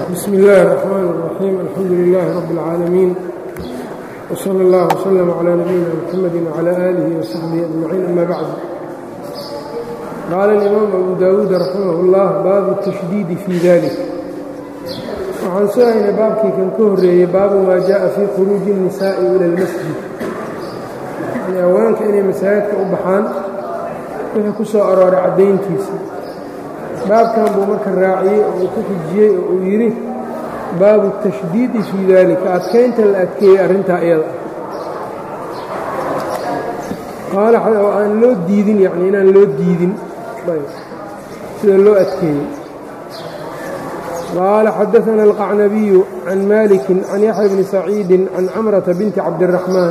bsm اllahi الرحmn الرaxيim alxamdu لilaahi rab اlcaalamiin wslى اllah wslm عlى nabiyina mxamedi wعlى alihi وsaxbihi aجmaciin ama bacd qaala اlimaam abu dawuud raximah اllah baabu الtashdiidi fii dalik waxaan soo haynay baabkii kan ka horeeyey baabu maa jaءa fii khuruuji الnisaaءi ilى اlmasjid yani haweenka inay masaajidka u baxaan wixii ku soo arooray caddayntiisa baabkan buu marka raaciyey oo uu ku xijiyey oo uu yidhi baabu tashdiidi fii dalika adkaynta la adkeeyey arrintaa iyada qaala oo aan loo diidin yani inaan loo diidin sida loo adkeeyey qaala xadaثana alqacnabiyu can maliki can yaxya bni saciidi can camrata binti cabdالraxmaan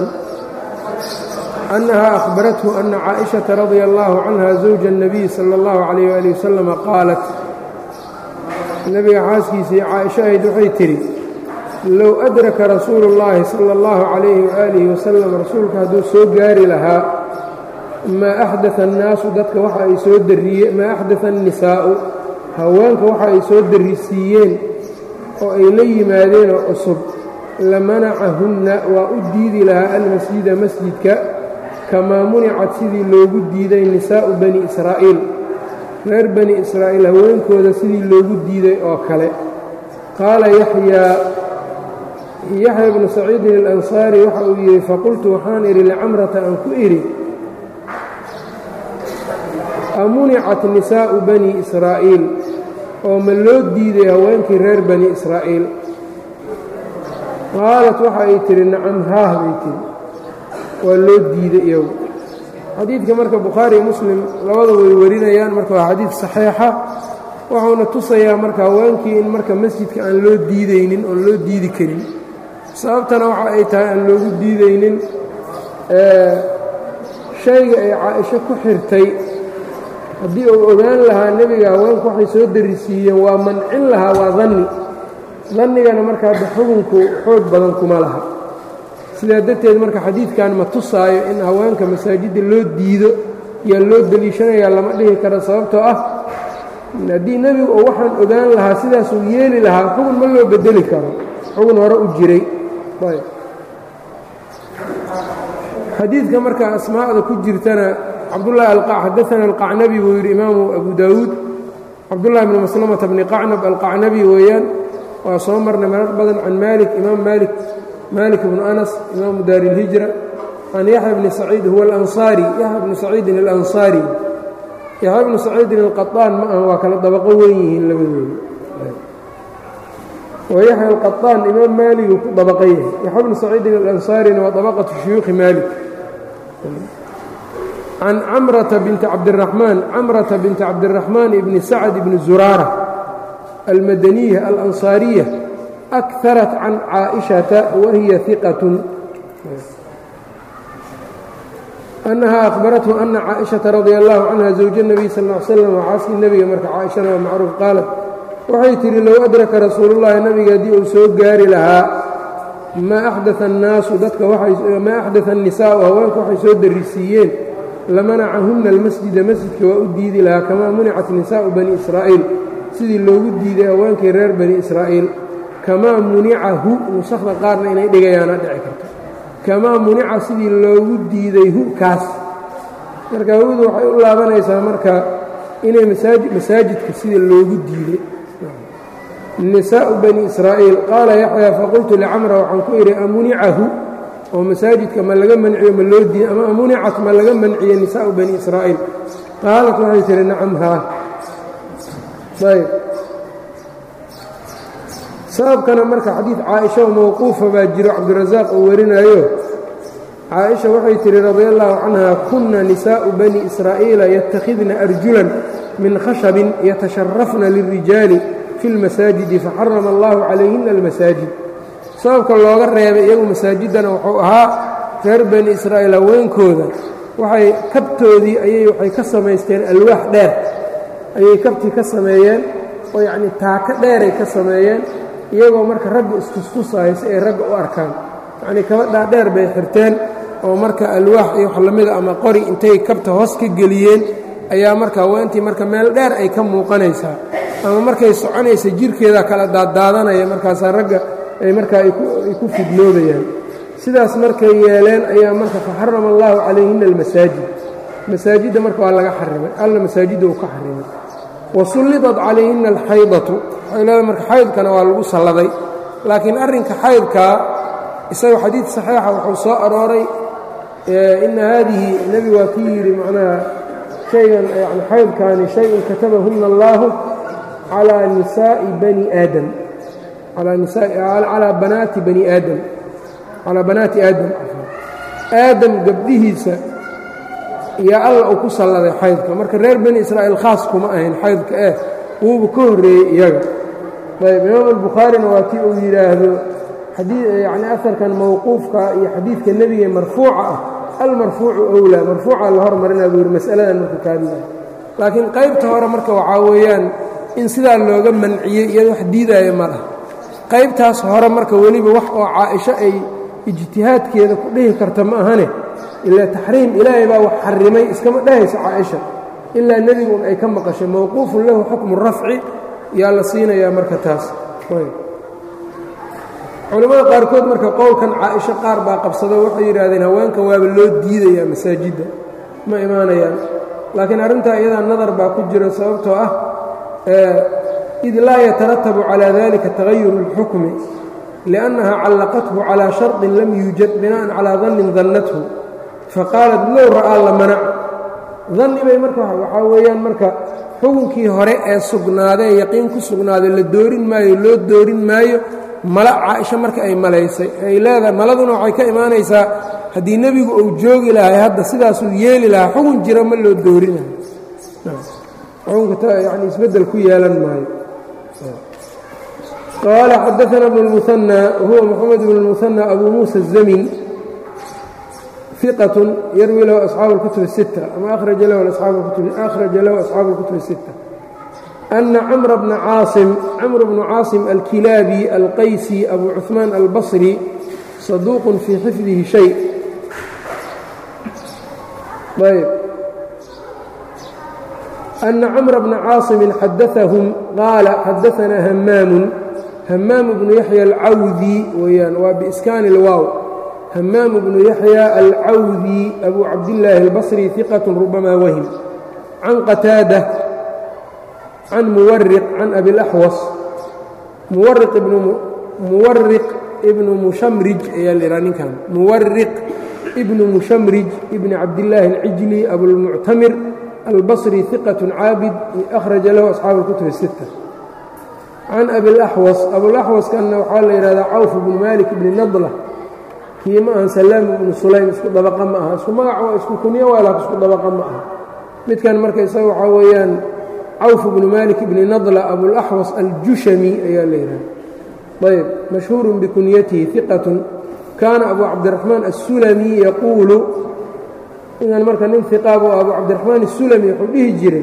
أنها أخبرته أن cائشhaةa رضي الله عنها زوج النبي صلى الله عليه وaلي وسلم qاaلت nebiga xaaskiisii caaئشha ahayd waxay tidhi low أdraka rasuul الlahi salى الlaه عaليه وآliه وسلم rasuulka hadduu soo gaari lahaa maa أxdaث الnaasu dadka waxa ay soo dariye maa أxdaثa النisaaءu haweenka waxa ay soo darisiiyeen oo ay la yimaadeenoo cusub lamanacahunna waa u diidi lahaa almasjida masjidka kamaa municad sidii loogu diiday nisaa'u bani israa'iil reer bani israa'iil haweenkooda sidii loogu diiday oo kale qaala yaxyaa yaxya bnu saciidin alansaari waxa uu yidhi faqultu waxaan idhi licamrata aan ku idhi amunicat nisaa'u bani israa'iil oo ma loo diiday haweenkii reer bani israa'iil qaalat waxa ay tidhi nacam haah bay tidhi waa loo diiday iyagu xadiidka marka bukhaari iyo muslim labada way warinayaan marka waa xadiid saxiixa wuxuuna tusayaa marka haweenkii in marka masjidka aan loo diidaynin oon loo diidi karin sababtana waxa ay tahay aan loogu diidaynin shayga ay caaisho ku xirtay haddii uu ogaan lahaa nebiga haweenku waxay soo darisiiyeen waa mancin lahaa waa danni dannigana marka hadda xukunku xoog badan kuma laha sidaa darteed marka xadiidkan ma tusaayo in haweenka masaajidda loo diido yaa loo deliishanayaa lama dhihi karo sababtoo ah haddii nebigu uu waxaan ogaan lahaa sidaasuu yeeli lahaa xugun ma loo bedeli karo xugun hore u jiray xadiidka marka asmaa'da ku jirtana cabdullahi xadaana alqacnabi buu yidhi imaamu abu daawuud cabdullahi bni maslamata bni qacnab alqacnabi weeyaan waa soo marnay marar badan can maalik imaam maalik malik bnu anas imaamu daari اlhijra can yaxya bni saciid huwa alansaari yaxya bni saciidin alansaari yaxya bnu saciidin alqaطaan ma aha waa kala dabaqo weyn yihiin labadooda wa yaxya alqaطaan imaam maaligu ku dabaqo yahay yaxya bnu saciidin alansaarina waa dabaqatu shuyuukhi maalik can camrata binti cabdiraxmaan camrata binti cabdiraxmaan ibni sacd ibni zuraara almadaniya alansaariya أكثرت عن cائشhaةa وهiy ثiqة أنها أخبرته أنa cائشhaةa رضي الله عنها زوج النبي صلى اه علي sلم xaaskii nebiga marka caaشhana waa macruuf qaalat waxay tihi low أdraka rasuul الlahi nabiga haddii uu soo gaari lahaa maa أxdaث الnaasu dadka maa أxdaث النisaaءu haweenku waxay soo darisiiyeen lamanacahuna الmasجida masjidka waa u diidi lahaa kamaa municat نisaaءu bani إsrاa'iil sidii loogu diiday haweenkii reer bani إsrاa'iil kamaa municahu nusakda qaarna inay dhigayaana dhici karto kamaa munica sidii loogu diiday hu kaas marka hawadu waxay u laabanaysaa marka inay masaajidka sida loogu diiday nisaa'u bani israa'iil qaala yaxyaa faqultu licamra waxaan ku idhi amunicahu oo masaajidka ma laga manciyo ma loo diiday ama amunicat ma laga manciye nisaa'u bani israa'iil qaalat waxay tihi nacam haa ayb sababkana marka xadiid caaisha oo mawquufa baa jiro cabdirasaaq uu warinayo caaisha waxay tihi radia allahu canha kunna nisaa'u bani israa'iila yattakhidna arjulan min khashabin yatasharafna lilrijaali fi اlmasaajidi faxarama allahu calayhina almasaajid sababka looga reebay iyagu masaajiddana wuxuu ahaa reer bani israa'iil haweenkooda waxay kabtoodii ayay waxay ka samaysteen alwaax dheer ayay kabtii ka sameeyeen oo yacnii taako dheeray ka sameeyeen iyagoo marka ragga istustusaayo si ay ragga u arkaan yacnii kaba dhaadheer bay xirteen oo marka alwaax iyo wax lamida ama qori intay kabta hoos ka geliyeen ayaa marka haweentii marka meel dheer ay ka muuqanaysaa ama markay soconaysa jirkeeda kala daaddaadanaya markaasaa ragga ay markaa ay ku fidnoobayaan sidaas markay yeeleen ayaa marka faxarama allahu calayhina almasaajid masaajidda marka waa laga xarimay alla masaajidda uu ka xarimay wa sullidat calayhina alxaydatu waxay leedahay marka xaydkana waa lagu salladay laakiin arrinka xaydkaa isaga xadiid saxiixa wuxuu soo arooray ina haadihi nebi waa kii yidhi macnaha shaygan yani xaydkaani shay-un katabahunna allaahu calaa nisaa'i bani aadam calaa banaati bani aadam calaa banaati aadam aadam gabdhihiisa iyo alla uu ku salladay xaydka marka reer bani israa'iil khaas kuma ahayn xaydka eh wuuba ka horreeyey iyaga ayb imaam albukhaarina waa kii uu yidhaahdo yani aarkan mawquufka iyo xadiidka nebiga marfuuca ah almarfuucu owlaa marfuuca la hormarinaa buu yidhi masaladan marka kaadilay laakiin qaybta hore marka waxaa weeyaan in sidaa looga manciyey iyado wax diidaaya ma lah qaybtaas hore marka weliba wax oo caaisho ay ijtihaadkeeda ku dhihi karta ma ahane ilaa taxriim ilaahay baa wax xarimay iskama dhahayso caaisha ilaa nebigun ay ka maqashay mawquufun lahu xukmu rafci yaa la siinayaa marka taas culimmada qaarkood marka qowlkan caaisho qaar baa qabsado waxay yidhaahdeen haweenkan waaba loo diidayaa masaajidda ma imaanayaan laakiin arrintaa iyadaa nadar baa ku jira sababtoo ah id laa yataratabu calaa dalika tagayuru اlxukmi liannaha callaqathu calaa sharطin lam yuujad bina'an calaa dannin dannathu faqaalat low ra'aa la manac danni bay marka waxaa weeyaan marka xukunkii hore ee sugnaadee yaqiin ku sugnaaday la doorin maayo loo doorin maayo mala caaisho marka ay malaysay ay leedahay maladuna waxay ka imaanaysaa haddii nebigu uu joogi lahay hadda sidaasuu yeeli lahaa xukun jira ma loo doorinayo xukunka yani isbeddel ku yeelan maayo qaala xadaana bnu اlmuhanى huwa moxamed bn اlmuhanى abu muusa الzamin ثiqة yarwi lahu asxaabu اlkutub الsitta ama akhraja lahu asxaabu اlkutub الsitta أna cmr bna caasim cmr bnu caasim alkilaabi alqaysi abu cuثmaan albصri صaduuq fii xifdihi shay ayb أna cmr bna caasimin xadaثahum qaala xadaثna hamaamu hamaamu bnu yaxya alcawdi weyaan waa biiskaani اlwaaw hamaamu bnu yaxya alcawdi abu cabdillaahi اlbaصri ثiqaة rubama wahim can qataada can muwariq can abilaxwas muwariq ibnu mushamrij ayaa laidhaha ninkan muwariq ibnu mushamrij ibni cabdillaahi alcijli abulmuctamir albasri hiqat caabid akhraja lahu asxaabu اlkutub الsitta can abilaxwas abulaxwaskanna waxaa la yidhahdaa cawf bnu malik ibni nadla kii ma ahan salaam ibnu sulaym isku dabaqa ma aha isku magac waa isku kunyo waalaak isku dabaqa ma aha midkan marka isaga waxaa weeyaan cawf bnu malik bni nadla abulaxwas aljushami ayaa la yidhaha ayb mashhuurun bikunyatihi iqatun kaana abu cabdiraxmaan aلsulami yaquulu idan marka nin iqaabu abu cabdiraxmaan asulami wuxuu dhihi jiray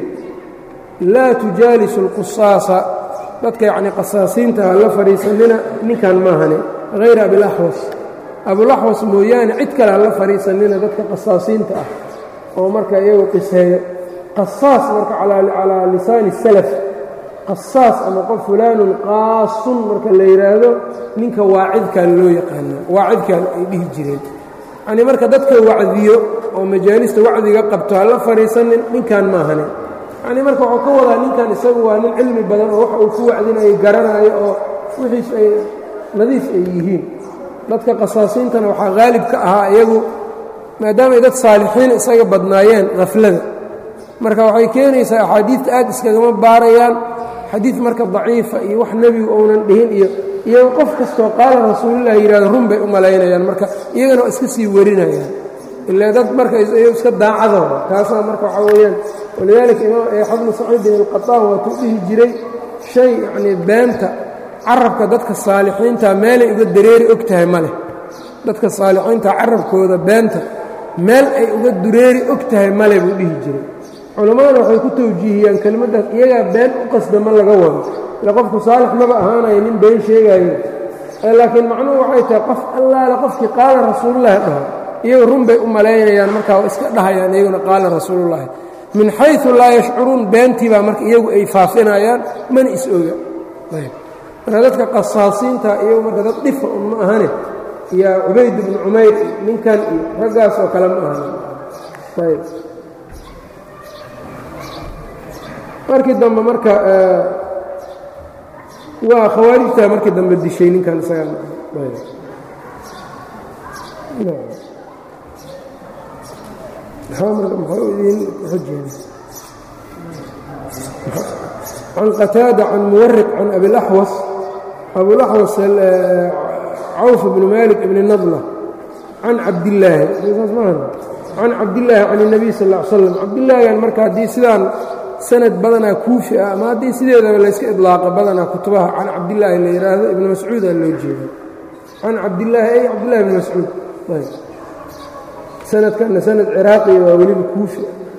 laa tujaalisu اlqusaasa dadka yacni qasaasiinta ha la fadhiisanina ninkan maahane hayra abilaxwas abulaxwas mooyaane cid kale ha la fadhiisanina dadka qasaasiinta ah oo marka iyagu qiseeyo qasaas marka calaa lisaani salaf qasaas ama qof fulaanun qaasun marka la yidhaahdo ninka waacidkan loo yaqaana waacidkan ay dhihi jireen yacnii marka dadka wacdiyo oo majaalista wacdiga qabto ha la fadhiisanin ninkan maahane yacnii marka waxuu ka wadaa ninkan isagu waa nin cilmi badan oo waxa uu ku wacdinayo garanaayo oo wixiis ay nadiif ay yihiin dadka qasaasiintana waxaa haalib ka ahaa iyagu maadaamay dad saalixiin isaga badnaayeen haflada marka waxay keenaysaa axaadiidta aad iskagama baarayaan xadiid marka daciifa iyo wax nebigu ounan dhihin iyo iyago qof kastoo qaala rasuulilah yidhahdo run bay u malaynayaan marka iyagana waa iska sii warinayaan ilaa dad marka iska daacadooda taasaa marka waxaa weeyaan walidaalika imaam xabnu saciidin alqataan waatuu dhihi jiray shay yacnii beenta carabka dadka saalixiinta meelay uga dareeri og tahay ma leh dadka saalixiinta carabkooda beenta meel ay uga dureeri og tahay male buu dhihi jiray culammadana waxay ku tawjiihiyaan kelimaddaas iyagaa been u qasda ma laga wado ile qofku saalix maba ahaanayo nin been sheegaayo laakiin macnuhu waxay tahay qof allaale qofkii qaala rasuulullaahi dhaho iyagu run bay u malaynayaan markaa waa iska dhahayaan iyaguna qaala rasuulullaahi min xayu laa yashcuruun beentii baa marka iyagu ay faafinayaan mana is-oga marka dadka qasaasiinta iyagu marka dad dhifa un ma ahane iyo cubayd bnu cumayr iyo ninkan iyo raggaas oo kale ma ahan ayb markii dambe marka waa khawaarijtaa markii dambe dishay ninkan isaga can qataada can muwariq can abilaxwas abulaxwas cawf bnu malik ibni nadla can cabdillaahi can cabdillaahi can الnabiy sal ا l slam cabdillaahigan marka haddii sidaan sanad badanaa kuufi ah ama haddii sideedaba layska idlaaqa badanaa kutubaha can cabdillaahi la yidhaahdo ibnu mascuuda loo jeeda can cabdillaahi ay cabdillahi ibni mascuud sanadkanna sanad ciraaqiya waa weliba kuufi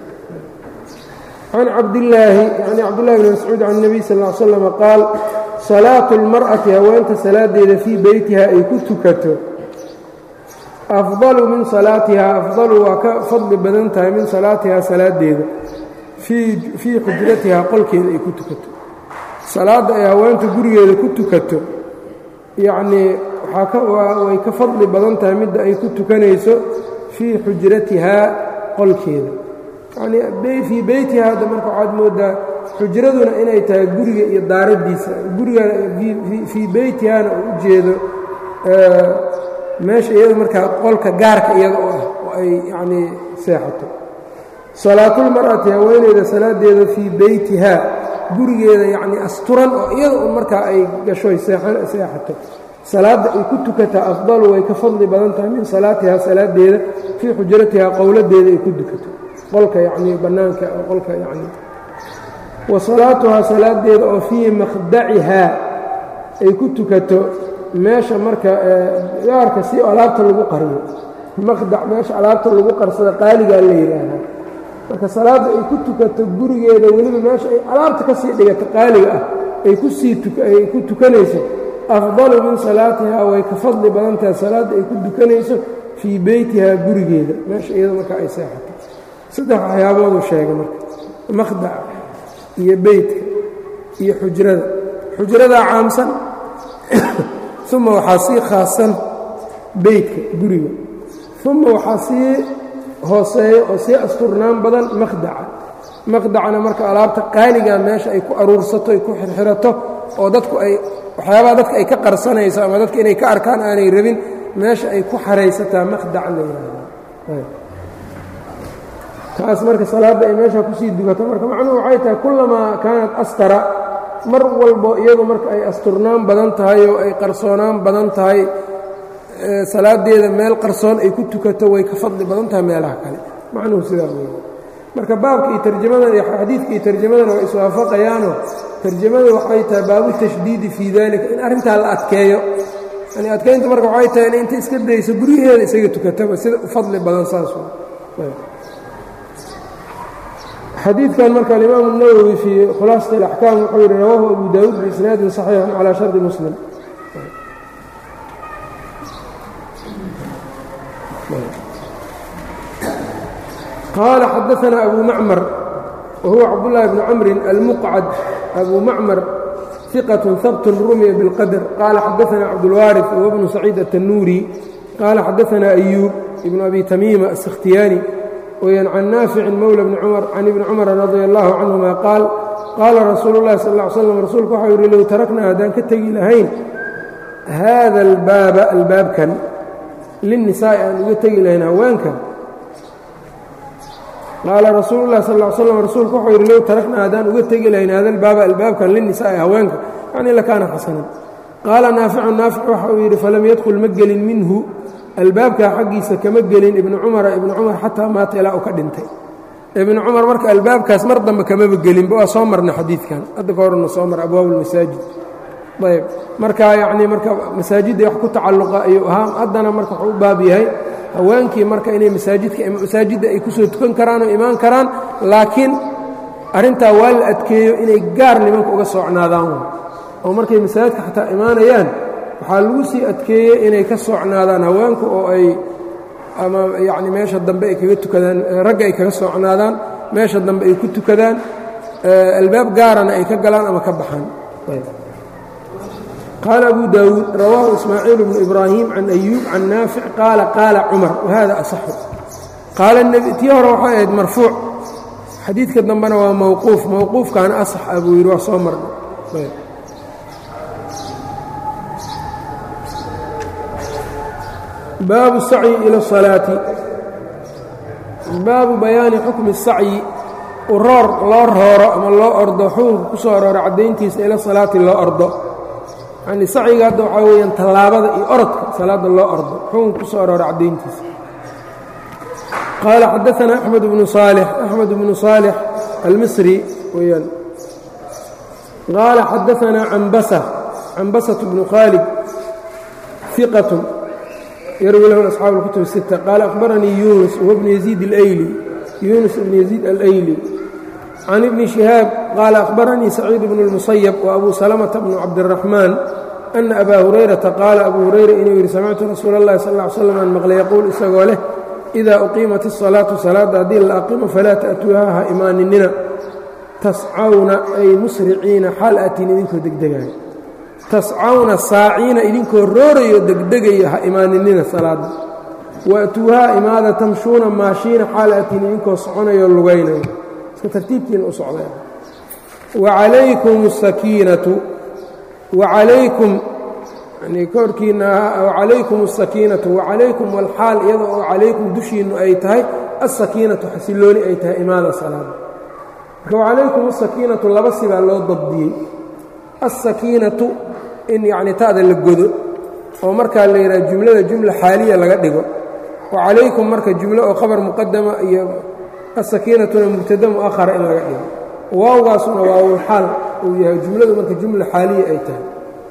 can cabdillaahi yani cabdillahi bni mascuud can الnabiy sal ا l slam qaal salaatu اlmar'ati haweenta salaadeeda fii beytiha ay ku tukato afdalu min salaatihaa afdalu waa ka fadli badan tahay min salaatihaa salaadeeda fii xujratihaa qolkeeda ay ku tukato salaadda ay haweenta gurigeeda ku tukato yacnii way ka fadli badan tahay midda ay ku tukanayso fii xujratihaa qolkeeda yanii fii beytihaa hadda marka waxaad moodaa xujraduna inay tahay guriga iyo daaraddiisa guriga fii beytihaana uu u jeedo meesha iyada markaa qolka gaarka iyada oo ah oo ay yacnii seexato salaatulmar'ati haweeneyda salaadeeda fii beytihaa gurigeeda yacnii asturan oo iyada un markaa ay gashoy seexato salaadda ay ku tukataa afdalu way ka fadli badan tahay min salaatihaa salaadeeda fii xujratihaa qowladeeda ay ku dukato qolka yacnii bannaanka qolka yacnii wa salaatuhaa salaadeeda oo fii makhdacihaa ay ku tukato meesha marka gaarka si alaabta lagu qariyo maqdac meesha alaabta lagu qarsada qaaligaa la yidhaahdaa marka salaadda ay ku tukato gurigeeda weliba meesha ay alaabta ka sii dhigato qaaliga ah ay kusii ay ku tukanayso afdalu min salaatihaa way ka fadli badan tahay salaadda ay ku tukanayso fii beytihaa gurigeeda meesha iyada marka ay seexato saddex waxyaaboodu sheegay marka maqdaca iyo beytka iyo xujrada xujradaa caamsan uma waxaa sii khaasan beytka guriga uma waxaa sii hooseeyo oo sii asturnaan badan maqdaca maqdacana marka alaabta qaaligaa meesha ay ku aruursato ay ku xirxirato oo dadku ay waxyaabaha dadka ay ka qarsanayso ama dadka inay ka arkaan aanay rabin meesha ay ku xaraysataa maqdac la yidhaahda taas marka salaadda ay meesha kusii dugato marka macnuhu waxay tahay kullamaa kaanat astara mar walbo iyadu marka ay asturnaan badan tahay oo ay qarsoonaan badan tahay salaadeeda meel qarsoon ay ku tukato way ka fadli badan tahay meelaha kale macnuhu sidaa wey marka baabka iyo tarjamadan iyo xadiidka iyo tarjamadana waa iswaafaqayaano tarjamada waxay tahay baabu tashdiidi fii dalika in arrintaa la adkeeyo yani adkaynta marka waxay tahay in inta iska dayso guryaheeda isaga tukataba sida u fadli badan saas xadiidkan marka alimaamu الnawowi fii khulaasat اlaxkaam wuxuu yihi rawaahu abu daawuud biisnaadin صaxiixin calى shardi muslim qaala xadaثna abu macmar wahuwa cabdالlahi bni camrin almuqcad abu macmar ثiqaة habt rumiya bاlqadr qaala xadaثna cabdاlwaariث huwa bnu saciid الtanuuri qaala xadaثna أyuub ibn abi tamiima السkhtiyaani wyan can naaficin mowla bni cumar can ibni cumar radi allahu canhuma qaal qaala rasuulu اllahi sal ا ly slam rasuulku waxau yidhi low taraknaa haddaan ka tegi lahayn haada albaaba albaabkan linnisaa'i aan uga tegi lahayn haweenka qaala rasuulu llahi sal ly slam rasuulku waxau yidhi low taraknaa haddaan uga tegi lahayn hada albaaba albaabkan linnisaa'i haweenka yacni lakaana xasanan qaala naaficun naafic waxa uu yidhi falam yadkhul ma gelin minhu albaabkaa xaggiisa kama gelin ibnu cumara ibnu cumar xataa maata ilaa uu ka dhintay ibnu cumar marka albaabkaas mar dambe kamaba gelinba waa soo marna xadiidkan hadda ka horna soo mar abwaab ulmasaajid ayb marka yacnii marka masaajidda wax ku tacalluqa ayuu ahaa haddana marka wuxuu u baab yahay haweenkii marka inay masaajidka masaajidda ay kusoo tukan karaan oo imaan karaan laakiin arrintaa waa la adkeeyo inay gaar nimanka uga socnaadaan oo markay masaajidka xataa imaanayaan waxaa lagu sii adkeeyey inay ka socnaadaan haweenku oo ay ama yacni meesha dambe ay kaga tukadaan ragga ay kaga socnaadaan meesha dambe ay ku tukadaan albaab gaarana ay ka galaan ama ka baxaan qaala abu daawuud rawaahu ismaaciil bnu ibraahim can ayuub can naafic qaala qaala cumar wahada asaxu qaala tii hore waxay ahayd marfuuc xadiidka dambena waa mowquuf mowquufkaana asax ah buu yidhi waa soo marna baabu sacyi ila salaati baabu bayaani xukmi sacyi uroor loo rooro ama loo ordo xukunka ku soo aroora caddayntiisa ila salaati loo ordo yacnii sacyiga hadda waxaa weeyaan tallaabada iyo orodka salaadda loo ordo xukunka ku soo aroora caddayntiisa qaala xadaanaa axmed bnu saalix axmed bnu saalix almisri weyaan qaala xadaanaa cambasa cambasatu bnu khaalid iqatun yarwi lahu asxaabu اlkutub الsita qaala akhbaranii yunus huwa bnu yaziid اlayli yunus ibn yaziid alayli can ibni shihaab qaala akhbaranii saciid bnu اlmusayab wa abu salamata bnu cabdiraxmaan ana abaa hurayrata qaala abuu hurayra inuu yidhi samictu rasuula اllahi sal ly slam an maqlay yaquul isagoo leh idaa uqiimat الsalaatu salaadda haddii la aqimo falaa ta'tuuha ha imaaninina tascawna ay musriciina xaal aatiin idinkoo degdegaaya tascawna saaciina idinkoo roorayo degdegayo ha imaaninina salaadda waatuuhaa imaada tamshuuna maashiina xaal aatiin idinkoo soconayo lugaynayo iska tartiibtiina u socday wacalaykum asakiinatu wacalaykum yani korkiina wacalaykum asakiinatu wacalaykum walxaal iyada oo calaykum dushiinnu ay tahay asakiinatu xasilooni ay tahay imaada salaada marka wacalaykum asakiinatu laba sibaa loo dabdiyey asakiinatu in yacni ta'da la godo oo markaa la yidhaha jumlada jumla xaaliya laga dhigo wacalaykum marka jumlo oo khabar muqadama iyo asakiinatuna mubtada mu'ahara in laga dhigo waawgaasuna waawulxaal uu yahay jumladu marka jumla xaaliya ay tahay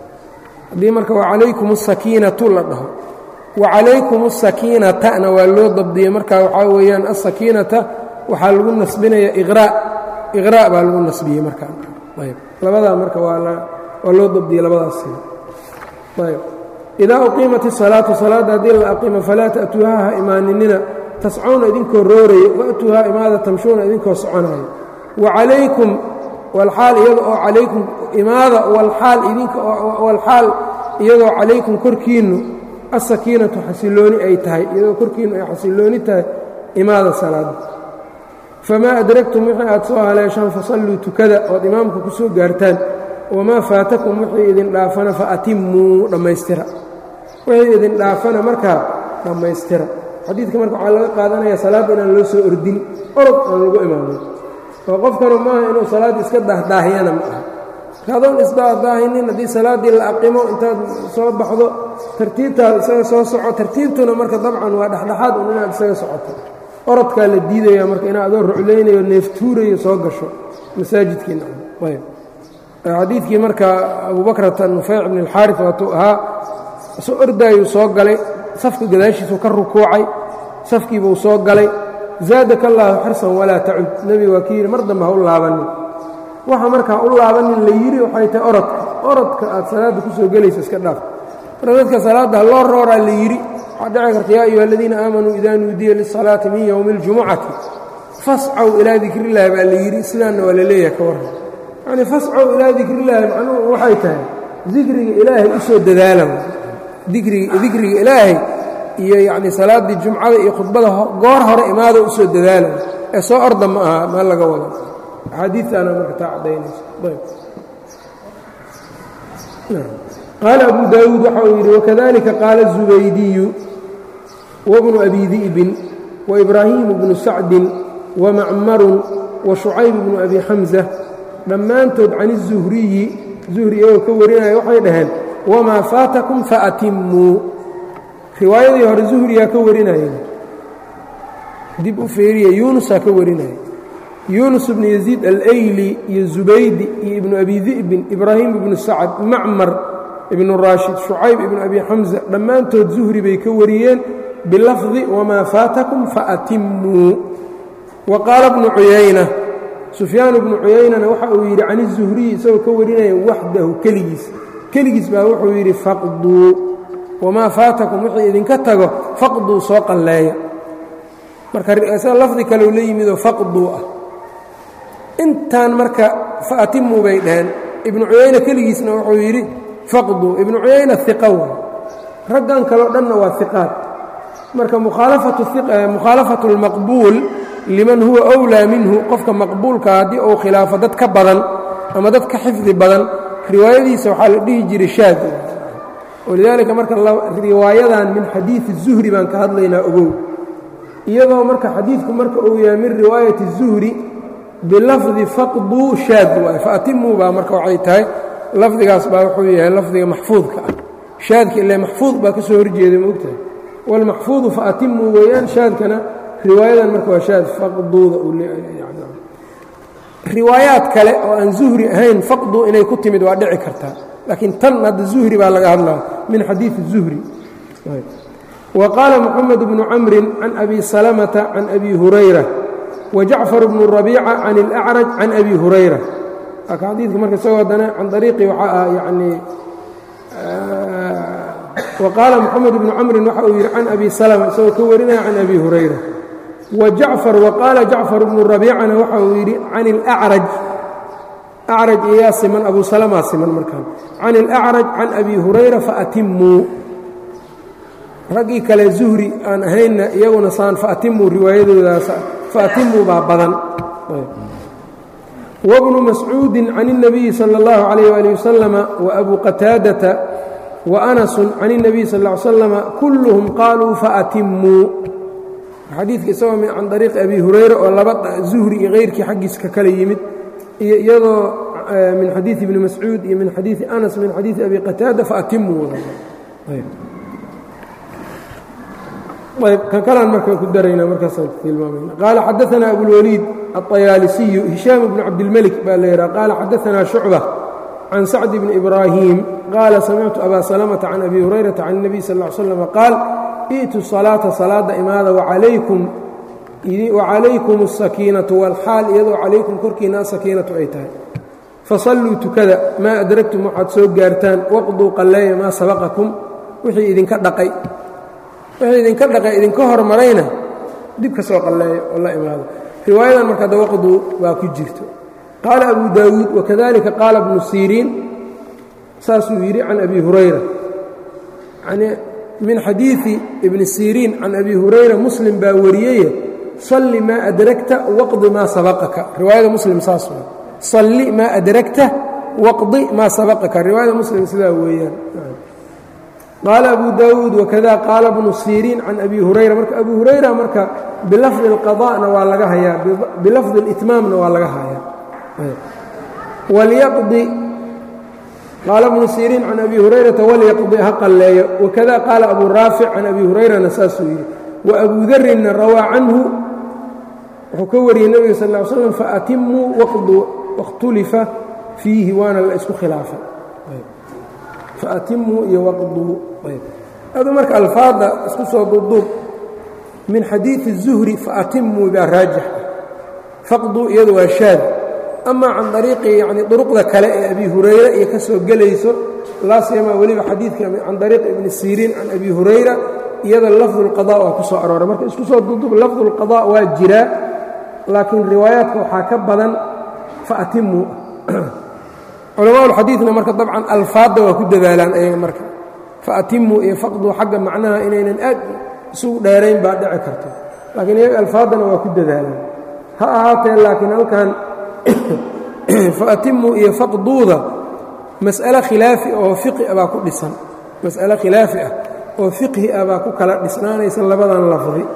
haddii marka wacalaykum asakiinatu la dhaho wacalaykum asakiinatana waa loo dabdiyey marka waxaa weeyaan asakiinata waxaa lagu nasbinaya iqraa iqraa baa lagu nasbiyey markaa ayb labadaa marka waa loo dabdiyey labadaas sida ayb idaa uqiimat الsalaatu salaadda haddii la aqiimo falaa ta'tuuha ha imaaninina tascawna idinkoo rooraya wa'tuuhaa imaada tamshuuna idinkoo soconayo wacalaykum walxaal iyada oo calaykum imaada walxaal idinka walxaal iyadoo calaykum korkiinnu asakiinatu xasilooni ay tahay iyadoo korkiinnu ay xasilooni tahay imaada salaadda famaa adragtum wixii aad soo haleeshaan fasalluu tukada ood imaamka ku soo gaartaan wamaa faatakum wixii idin dhaafana fa atimmuu dhammaystira wixii idin dhaafana markaa dhammaystira xadiidka marka waxaa laga qaadanaya salaadda inaan loo soo ordin orod aan lagu imaamin oo qofkanu maaha inuu salaadda iska daahdaahyana ma aha adoon isdaahdaahinin haddii salaaddii la aqimo intaad soo baxdo tartiibtaada isaga soo soco tartiibtuna marka dabcan waa dhexdhexaad un inaad isaga socoto orodkaa la diidaya marka inaad adoo ruclaynayo neeftuurayo soo gasho masaajidkiina ayb xadiidkii marka abubakrata nufeyc bn اlxaarif waatuu ahaa soo ordaayuu soo galay safka gadaashiisuu ka rukuucay safkiibuu soo galay zaadaka allaahu xirsan walaa tacud nebiga waa ki yidhi mar dambe ha u laabanin waxa markaa u laabanin la yidhi waxay tahay orodka orodka aad salaadda ku soo gelaysa iska dhaaf marka dadka salaadda ha loo rooraa la yidhi waxaa dhici karta yaa ayuha aladiina aamanuu idaa nuudiya lisalaati min yowmi اljumucati fascaw ilaa dikrillahi baa la yidhi sidaanna waa la leeyahay ka warran yacni fascaw ilaa dikrillaahi macnuhu waxay tahay dikriga ilaahay u soo dadaala dikriga dikriga ilaahay iyo yacni salaaddii jumcada iyo khudbada goor hore imaada u soo dadaala ee soo orda ma aha ma laga wado axaadiistaana marka taa caddaynayso qaala abu daawuud waxa uu yidhi wakadalika qaala الzubaydiyu wabnu abi di'bin waibraahimu bnu sacdin wamacmarun washucayb bnu abi xamsa dhammaantood can الzuhriyi zuhri iyagoo ka warinaya waxay dhaheen wamaa faatakum faatimmuu riwaayadii hore zuhriyaa ka warinaya dib u fiiriya yuunusaa ka warinaya yuunus ibnu yaziid alayli iyo zubaydi iyo ibnu abi di'bin ibraahim ibnu sacd macmar ibnu raashid shucayb ibnu abi xamsa dhammaantood zuhri bay ka wariyeen bilafdi wamaa faatakum faatimmuu wa qaala bnu cuyayna sufyaan bnu cuyaynana waxa uu yidhi can izuhriyi isagoo ka warinaya waxdahu keligiis keligiis baa wuxuu yidhi faqduu wamaa faatakum wixii idinka tago faqduu soo qalleeya marka isaga lafdi kaleu la yimidoo faqduu ah intaan marka faatimuu bay dhaheen ibnu cuyayna keligiisna wuxuu yidhi faqduu ibnu cuyayna iqa wa raggan kaleo dhanna waa iqaad marka mukhaalafatu اlmaqbuul liman huwa أwlaa minhu qofka maqbuulka haddii uu khilaafo dad ka badan ama dad ka xifdi badan riwaayadiisa waxaa la dhihi jiray shaad walidaalika marka riwaayadan min xadiidi الzuhri baan ka hadlaynaa ogow iyadoo marka xadiidku marka uu yahay min riwaayati الzuhri bilafdi faqduu shaad waay faatimuu baa marka waxay tahay lafdigaas baa wuxuu yahay lafdiga maxfuudka ah shaadka ile maxfuud baa ka soo horjeeday maogtahay wاlmaxfuudu faatimuu weeyaan shaadkana riwaayadan marka waa shaad faqduuda riwaayaad kale oo aan zuhri ahayn faqduu inay ku timid waa dhici kartaa laakiin tan hadda zuhri baa laga hadlaa min xadiidi الzuhri wa qaala moxamed bnu camri can abi salamata can abi hurayra wjacfar bnu rabiica can اlأcraj can abi hurayra aka xadiidka marka isagoo haddana can ariiqi waxaa ah yani wa qaala moxamed bnu camrin waxa uu yidhi can abi salma isagoo ka warinaya can abi hurayra wajacfar waqaala jacfar bnu rabiicana waxa uu yidhi can اlأcraj acraj iyaa siman abu salmaa siman markaan can اlأcraj can abi hurayra faatimuu raggii kale zuhri aan ahaynna iyaguna saan faatimuu riwaayadoodaas faatimuu baa badan wbnu mascuudi can الnabiyi salى اllahu عalayh ali wasalama waabu qataadata waanasu can الnabiy sal ا slama kulluhum qaaluu faatimuu xadiidka isagoo can ariiqi abi hurayra oo laba zuhri iyo keyrkii xaggiis ka kala yimid iyo iyadoo min xadiiثi ibni mascuud iyo min xadiiثi anas min xadiiثi abi qataada faatimuu ayb kan kalaan markaan ku daraynaa markaasaan tilmaamayna qaala xadaثana abulwaliid aلطayaalisiyu hishaam bnu cabdilmelik baa la yidhaha qaala xadaثana shucba can sacd bni ibraahim qaala samictu abaa salamata can abi hurayrata can الnabiy sal ا ly slam qaal i'tu salaata salaada imaada wacalaykum الsakiinatu wاlxaal iyadoo calaykum korkiina asakiinatu ay tahay fasalluu tukada maa adragtum waxaad soo gaartaan waqduu qalleeya maa sabaqakum wixii idinka dhaqay wixii idinka dhaqay idinka hormarayna dib ka soo qalleeyo oo la imaado riwaayadan marka dawaqduu baa ku jirto qaala abu daawuud wakadalika qaala bnu siriin saasuu yidhi can abi hurayra yanii min xadiidi ibni siriin can abi hurayra muslim baa wariyeye salli maa adragta waqdi maa sabaqaka riwaayada muslim saas waa salli maa adragta waqdi maa sabaqaka riwaayada muslim sidaa weeyaan qaala abu daawuud wakada qaala bnu siriin can abi hurayra marka abu hurayra marka bilafdi اlqada'na waa laga hayaa bilafdi اlitmaamna waa laga hayaa walyaqdi qaala bnu siriin can abi hurayrata walyaqdi ha qalleeyo wakada qaala abu raafic can abi hurayrana saasuu yidhi wa abu darinna rawaa canhu wuxuu ka wariyey nebiga sal ly slam faatimuu wakhtulifa fiihi waana la isku khilaafay faatimuu iyo waqduu adu marka alfaadda isku soo duubduub min xadiidi الzuhri faatimuu baa raajix ah faqduu iyadu waa shaad ama can ariiqi yani duruqda kale ee abi hurayra iyo ka soo gelayso laa siyamaa weliba xadiidka can ariiqi ibni siriin can abi hurayra iyada lafdu اlqada waa ku soo arooray marka isku soo duubduub lafdu اlqada waa jiraa laakiin riwaayaadka waxaa ka badan faatimuu culamaa ulxadiidna marka dabcan alfaadda waa ku dadaalaan ayaga marka faatimuu iyo faqduu xagga macnaha inaynan aad isugu dheerayn baa dhici karto laakiin iyaga alfaaddana waa ku dadaalaan ha ahaatee laakiin halkan faatimuu iyo faqduuda mas'ale khilaafi oo fiqi ah baa ku dhisan mas'ale khilaafi ah oo fiqhi ah baa ku kala dhisnaanaysa labadan lafdi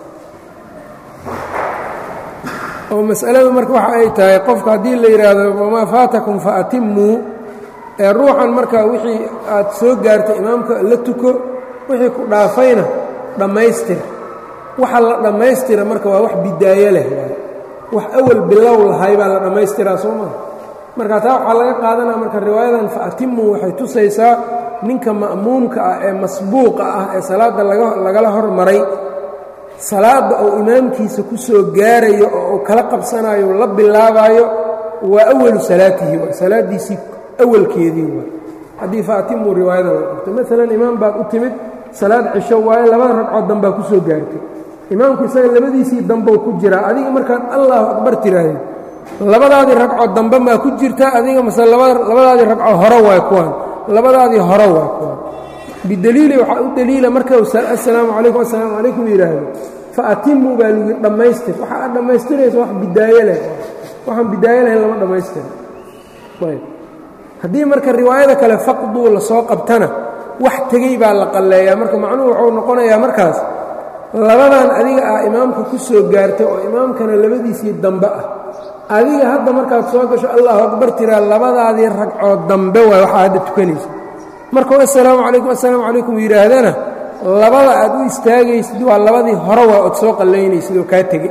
oo mas'aladu marka waxa ay tahay qofka haddii la yidhaahdo wamaa faatakum faatimuu ee ruuxan marka wixii aad soo gaartay imaamka la tuko wixii ku dhaafayna dhammaystir waxa la dhammaystira marka waa wax bidaayo leh wax awal bilow lahay baa la dhammaystiraa soo maa marka taa waxaa laga qaadanaa marka riwaayadan faatimuu waxay tusaysaa ninka ma'muumka ah ee masbuuqa ah ee salaadda lagala hormaray salaadda uu imaamkiisa ku soo gaarayo oo uu kala qabsanayo la bilaabaayo waa awalu salaatihi waa salaaddiisii awalkeedii waa haddii faatimuu riwaayada la qabto maalan imaam baad u timid salaad cisho waaye labada ragcood dambaa ku soo gaartay imaamku isaga labadiisii dambow ku jiraa adiga markaad allahu akbar tiraahdeed labadaadii ragco dambe maa ku jirta adiga mase labadaadii ragco hore waay kuwaan labadaadii hore waay kuwaan bidaliili waxaa u daliila marka assalaamu calaykum assalaamu calaykum yidhaahdo fa atimuu baa lagu dhammaystir waxa aad dhammaystiraysa wax bidaayo leh waxaan bidaayo lahayn lama dhammaystira ayb haddii marka riwaayada kale faqduu la soo qabtana wax tegey baa la qalleeyaa marka macnuhu wuxuu noqonayaa markaas labadan adiga ah imaamka ku soo gaartay oo imaamkana labadiisii dambe ah adiga hadda markaad soo gasho allahu akbar tiraa labadaadii ragcood dambe waay waxaa hadda tukanaysa markuu assalaamu calaykum assalaamu calaykum yidhaahdana labada aad u istaagaysid waa labadii hore waa ood soo qallaynaysid oo kaa tegey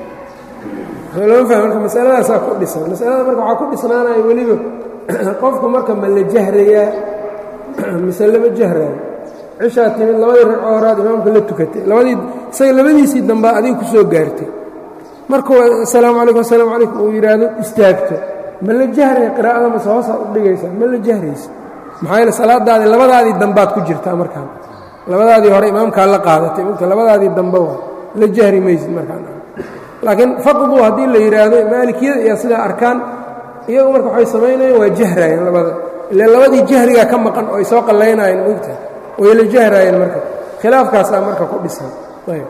lama fahmi marka masaladaasaa ku dhisan masalada marka waxaa ku dhisnaanaya weliba qofku marka ma la jahrayaa mise lama jahraayo cishaa timid labadii ragco horaad imaamka la tukatay labadii isaga labadiisii dambaa adiga ku soo gaartay markuu assalaamu calaykum assalaamu calaykum uu yidhaahdo istaagto ma la jahraya qiraa'ada mase hoosaa u dhigaysaa ma la jahraysa maxaa yeele salaadaadii labadaadii dambaad ku jirtaa markaan labadaadii hore imaamkaa la qaadatay mugta labadaadii dambe waa la jahri maysid markaan laakiin faqdu haddii la yidhaahdo maalikiyada iyo sidaa arkaan iyagu marka waxay samaynayeen waa jahraayeen labada ile labadii jahrigaa ka maqan oo ay soo qallaynayeen mogta way la jahraayeen marka khilaafkaasaa marka ku dhisan ayb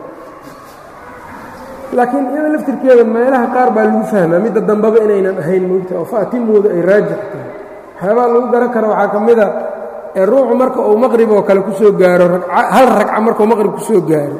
laakiin iyada laftirkeeda meelaha qaar baa lagu fahmaa midda dambeba inaynan ahayn mogta oo faatimooda ay raajix tahay waxyaabaa lagu garan kara waxaa ka mida ee ruuxu marka uu maqrib oo kale ku soo gaaro hal ragca markuu maqrib ku soo gaaro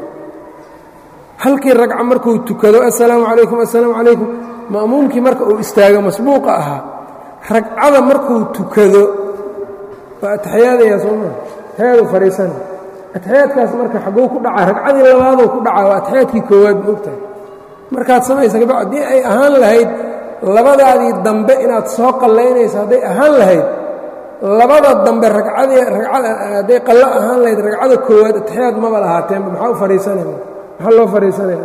halkii ragca markuu tukado assalaamu calaykum assalaamu calaykum ma'muumkii marka uu istaago masbuuqa ahaa ragcada markuu tukado waa ataxiyaadayaa soo maa ataxiyaadu fadhiisana ataxiyaadkaas marka xagguu ku dhacaa ragcadii labaaduu ku dhacaa waa ataxiyaadkii koowaad moogtahay markaad samaysa gaba haddii ay ahaan lahayd labadaadii dambe inaad soo qallaynayso hadday ahaan lahayd labada dambe ragcadii ragcada hadday qallo ahaan lahayd ragcada koowaad ataxiyaad maba lahaateenba maxaa u fadhiisanaya maxaa loo fadhiisanaya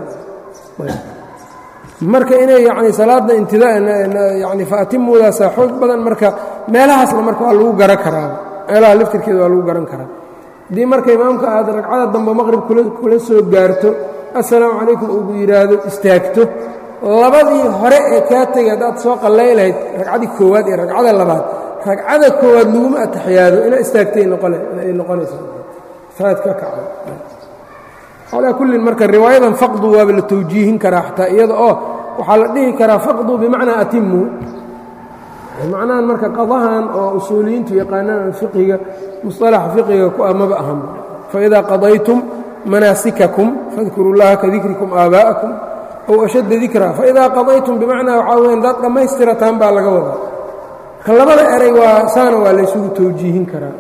marka inay yacni salaadda intida yani faatimuudaasaa xoog badan marka meelahaasna marka waa lagu garan karaa meelaha laftirkeeda waa lagu garan karaa haddii marka imaamka aad ragcada dambe maqrib kula soo gaarto assalaamu calaykum ugu yidhaahdo istaagto labadii hore ee kaa tegay haddaad soo qallay lahayd ragcadii koowaad iyo ragcada labaad ragcada koowaad laguma ataxiyaado ina istaagtay ay noqonaysa saad ka kacdo calaa kullin marka riwaayadan faqdu waaba la tawjiihin karaa xataa iyada oo waxaa la dhihi karaa faqdu bimacnaa atimuu macnahan marka qadahan oo usuuliyiintu yaqaanaan fiqiga musطalaxa fiqiga ku amaba ahan faidaa qadaytum manaasikakum fadkuru llaha ka dikrikum aabaa'akum ow ashadda dikraa faidaa qadaytum bimacnaa waxaa weyan daad dhammaystirataan baa laga wadaa marka labada eray waa saana waa laysugu tawjiihin karaa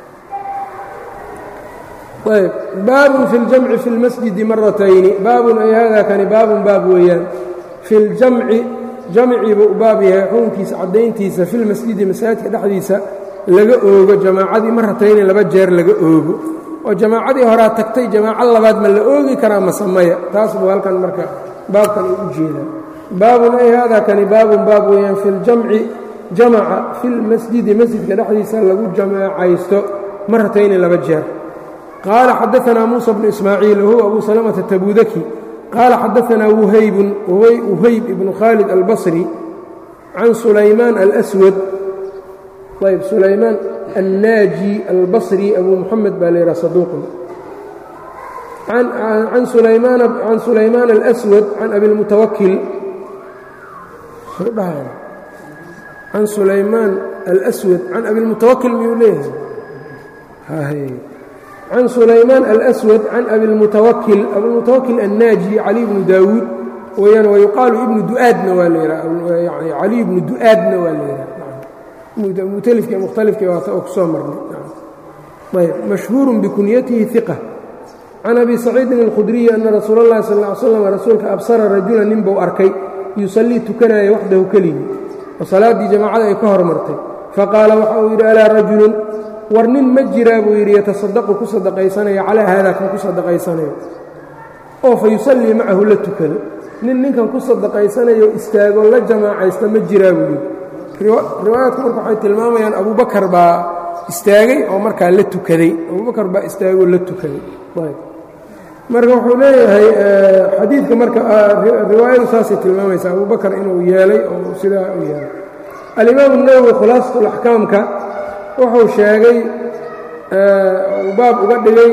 ayb baabun fi اljamci fi اlmasjidi maratayni baabun ay hada kani baabun baab weeyaan fi اljamci jamciiba u baab yahay xukunkiisa caddayntiisa fi lmasjidi masaajidka dhexdiisa laga oogo jamaacadii maratayni laba jeer laga oogo oo jamaacadii horaa tagtay jamaaco labaad ma la oogi karaa masamaya taas buu halkan marka baabkan u u jeedaa baabun ay hada kani baabun baab weeyaan fi اljamci jamaca fi lmasjidi masjidka dhexdiisa lagu jamaacaysto maratayni laba jeer qال xadaثna muسى بن إسmاعيiل whuو أbu سلمة تbudki qال xadaثna وhayb وhayb بن khالد البصري عan سulaymaan الأswد ayb sulaymaan الnاجي البصري أbu mحamed baa l yha صدوq عan سulaymaan الأswد عan أbi الmتwkل عan sulaymaan الأswد عan abi الmتwkل miyuu leeyahay can sulaymaan alأswad can abilmutawakil abilmutawakil annaaji cali bnu daawuud weyaan wayuqaalu ibnu duaadna waa la cali ibnu du'aadna waa la yidhaha mutalifka mukhtalifka waata oo ku soo marnay ayb mashhuurun bikunyatihi iqa can abi saciidin اlkhudriyi ana rasuula اllahi sal ا ly slam rasuulka absara rajula nin buu arkay yusallii tukanaya waxdahu keligii oo salaaddii jamaacada ay ka hormartay faqaala waxa uu yidhi alaa rajulun war nin ma jiraa buu yidhi yatasadaqu ku sadaqaysanaya calaa haadaa kan ku sadaqaysanayo oo fa yusallii macahu la tukado nin ninkan ku sadaqaysanayo istaago la jamaacaysta ma jiraa buu yidhi riwaayaadku marka waxay tilmaamayaan abubakar baa istaagay oo markaa la tukaday abubakar baa istaagoo la tukaday marka wuxuu leeyahay xadiidka marka riwaayadu saasay tilmaamaysa abubakar inuu yeelay oo sidaa u yeelay alimaam الnawowi khulaasatu اlaxkaamka wuxuu sheegay uu baab uga dhigay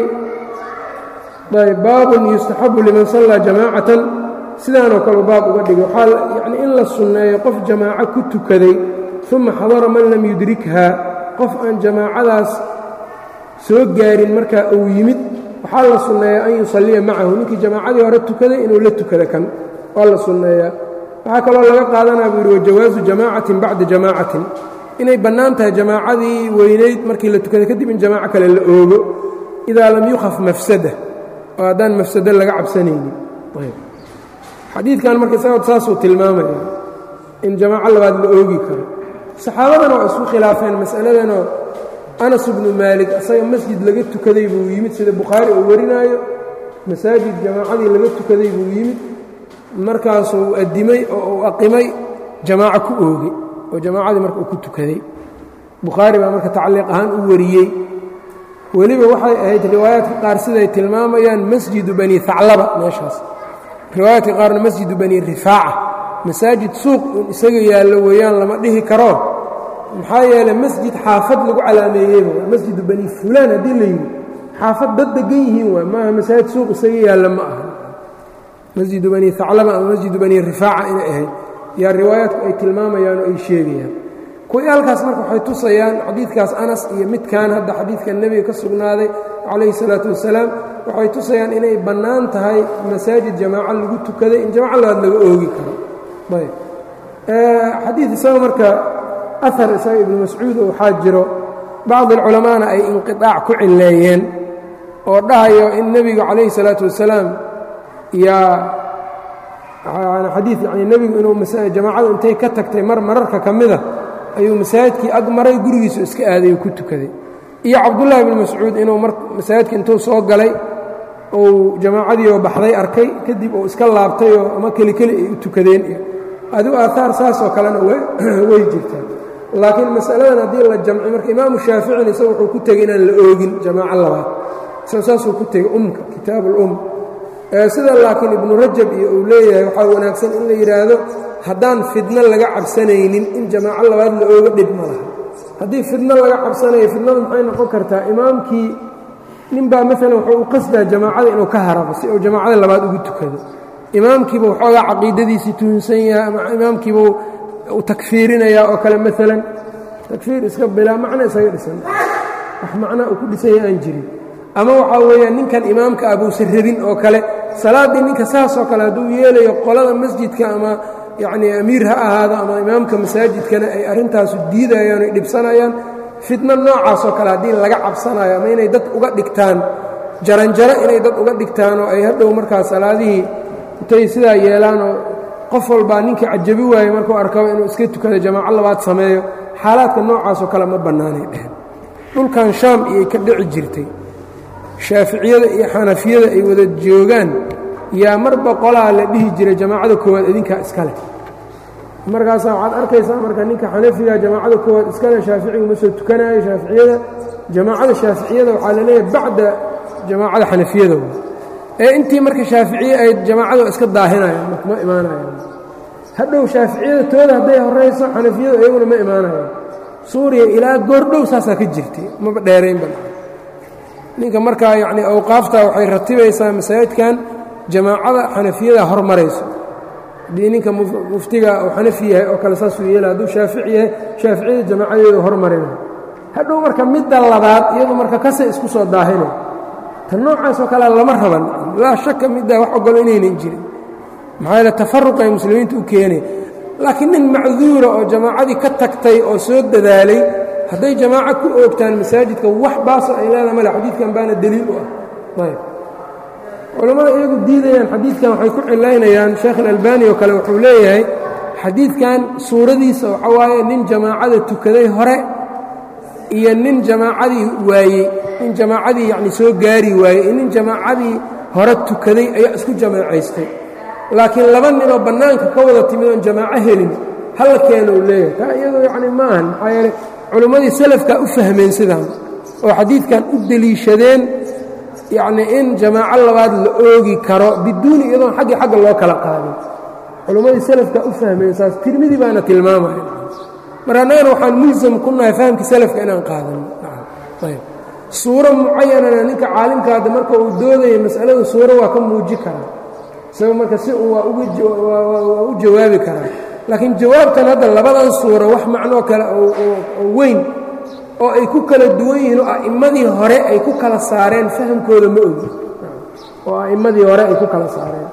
baabun yustaxabu liman sallaa jamaacatan sidaanoo kale baab uga dhigay waxaa yani in la sunneeyo qof jamaaco ku tukaday uma xadara man lam yudrikha qof aan jamaacadaas soo gaarin markaa uu yimid waxaa la sunneeyaa an yusalliya macahu ninkii jamaacadii hore tukaday inuu la tukado kan waa la sunneeyaa waxaa kaloo laga qaadanaa buu yidhi wajawaasu jamaacatin bacda jamaacatin inay bannaan tahay jamaacadii weynayd markii la tukaday kadib in jamaaco kale la oogo idaa lam yukhaf mafsada oo haddaan mafsado laga cabsanaynin xadiidkan marka isagood saasuu tilmaamaya in jamaaco labaad la oogi karo saxaabadana waa isku khilaafeen mas'aladanoo anas bnu maalik asaga masjid laga tukaday buu yimid sida bukhaari uu warinaayo masaajid jamaacadii laga tukaday buu yimid markaasuu addimay oo uu aqimay jamaaco ku oogay oo jamaacadii marka uu ku tukaday bukhaari baa marka tacliiq ahaan u wariyey weliba waxay ahayd riwaayaadka qaar siday tilmaamayaan masjidu bani haclaba meeshaas riwaayaadka qaarna masjidu bani rifaaca masaajid suuq un isaga yaallo weeyaan lama dhihi karo maxaa yeelay masjid xaafad lagu calaameeyeyba masjidu bani fulaan haddii la yidhi xaafad dad degan yihiin waay maaha masaajid suuq isaga yaalla ma aha masjidu bani haclaba ama masjidu bani rifaaca inay ahayd yaa riwaayaadku ay tilmaamayaan oo ay sheegayaan kuwii halkaas marka waxay tusayaan xadiidkaas anas iyo midkan hadda xadiidka nebiga ka sugnaaday calayhi salaatu wasalaam waxay tusayaan inay bannaan tahay masaajid jamaaco lagu tukaday in jamaaco labaad laga oogi karo ayb xadiid isaga marka ahar isaga ibnu mascuud oo waxaa jiro bacdi alculamaana ay inqiطaac ku cileeyeen oo dhahayo in nebigu calayhi salaatu wasalaam yaa xadiid yani nebigu inuu jamaacadu intay ka tagtay mar mararka ka mida ayuu masaajidkii ag maray gurigiisu iska aaday oo ku tukaday iyo cabdullaahi ibnu mascuud inuu masaajidka intuu soo galay uu jamaacadiioo baxday arkay kadib uu iska laabtayoo ama keli keli ay u tukadeen iyo adigu aahaar saasoo kalena way jirtaa laakiin masaladan haddii la jamci marka imaamu shaaficina isaga wuxuu ku tegey inaan la oogin jamaaco labaad isaga saasuu ku tegey umka kitaab ulum sida laakiin ibnu rajab iyo uu leeyahay waxaa wanaagsan in la yidhaahdo haddaan fidno laga cabsanaynin in jamaaco labaad la ooga dhib ma laha haddii fidno laga cabsanayo fidnadu maxay noqon kartaa imaamkii ninbaa maalan wuxuu u qasdaa jamaacada inuu ka harabo si uu jamaacada labaad ugu tukado imaamkiiba waxoogaa caqiidadiisii tuhunsan yahay ama imaamkiiba u takfiirinayaa oo kale maalan takfiir iska bilaa macno isaga dhisan wax macnaa uu ku dhisan yahay aan jirin ama waxaa weeyaan ninkan imaamka ah buusan rabin oo kale salaaddii ninka saasoo kale hadduu yeelayo qolada masjidka ama yacnii amiir ha ahaado ama imaamka masaajidkana ay arrintaasu diidayaan oy dhibsanayaan fitno noocaasoo kale haddii laga cabsanayo ama inay dad uga dhigtaan jaranjaro inay dad uga dhigtaan oo ay hadhow markaa salaadihii intay sidaa yeelaanoo qof walbaa ninkii cajabi waaye markuu arkaba inuu iska tukado jamaaco labaad sameeyo xaalaadka noocaasoo kale ma bannaanay dheheen dhulkan shaam iyay ka dhici jirtay shaaficiyada iyo xanafiyada ay wada joogaan yaa marba qolaa la dhihi jiray jamaacada koowaad idinkaa iska leh markaasaa waxaad arkaysaa marka ninka xanafiga jamaacada koowaad iska leh shaaficigu ma soo tukanaayo shaaficiyada jamaacada shaaficiyada waxaa la leeyahay bacda jamaacada xanafiyada ee intii marka shaaficiye ay jamaacada iska daahinayaan ma imaanayaan hadhow shaaficiyada tooda hadday horayso xanafiyadu iyaguna ma imaanayaan suuriya ilaa goordhow saasaa ka jirtay maba dheeraynba ninka markaa yacni awqaafta waxay ratibaysaa masaajidkan jamaacada xanafiyada hormarayso haddii ninka muftiga uu xanafi yahay oo kale saasuu yeela hadduu shaafici yahay shaaficiyada jamaacadeedu hormarina hadhow marka midda labaad iyadu marka kasay isku soo daahina tan noocaasoo kale lama raban laa shaka middaa wax ogolo inaynan jirin maxaa yeele tafaruq ay muslimiinta u keenay laakiin nin macduura oo jamaacadii ka tagtay oo soo dadaalay hadday jamaaco ku oogtaan masaajidka wax baaso ay leedaha male xadiidkan baana deliil u ah ayb culammada iyagu diidayaan xadiidkan waxay ku cilaynayaan sheekh alalbani oo kale wuxuu leeyahay xadiidkan suuradiisa waxa waaye nin jamaacada tukaday hore iyo nin jamaacadii waayey nin jamaacadii yacni soo gaari waayey iyo nin jamaacadii hore tukaday ayaa isku jamaacaystay laakiin laba ninoo bannaanka ka wada timid oon jamaaco helin halla keena uu leeyahay taa iyadoo yacni ma ahan maxaa yeeley culimmadii salafkaa u fahmeen sidaan oo xadiidkan u deliishadeen yacnii in jamaaco labaad la oogi karo biduuni iyadoon xaggii xagga loo kala qaadin culimmadii salafka u fahmeen saas tirmidi baana tilmaamaya mar annagana waxaan mulsam ku nahay fahamkii salafka inaan qaadano ayb suuro mucayanana ninka caalimka hadda marka uu doodaya mas'alada suuro waa ka muuji karaa isaga marka si un waa waa u jawaabi karaa laakiin jawaabtan hadda labadan suuro wax macnoo kale oo weyn oo ay ku kala duwan yihiin oo a'immadii hore ay ku kala saareen fahamkooda ma ogi oo a'immadii hore ay ku kala saareen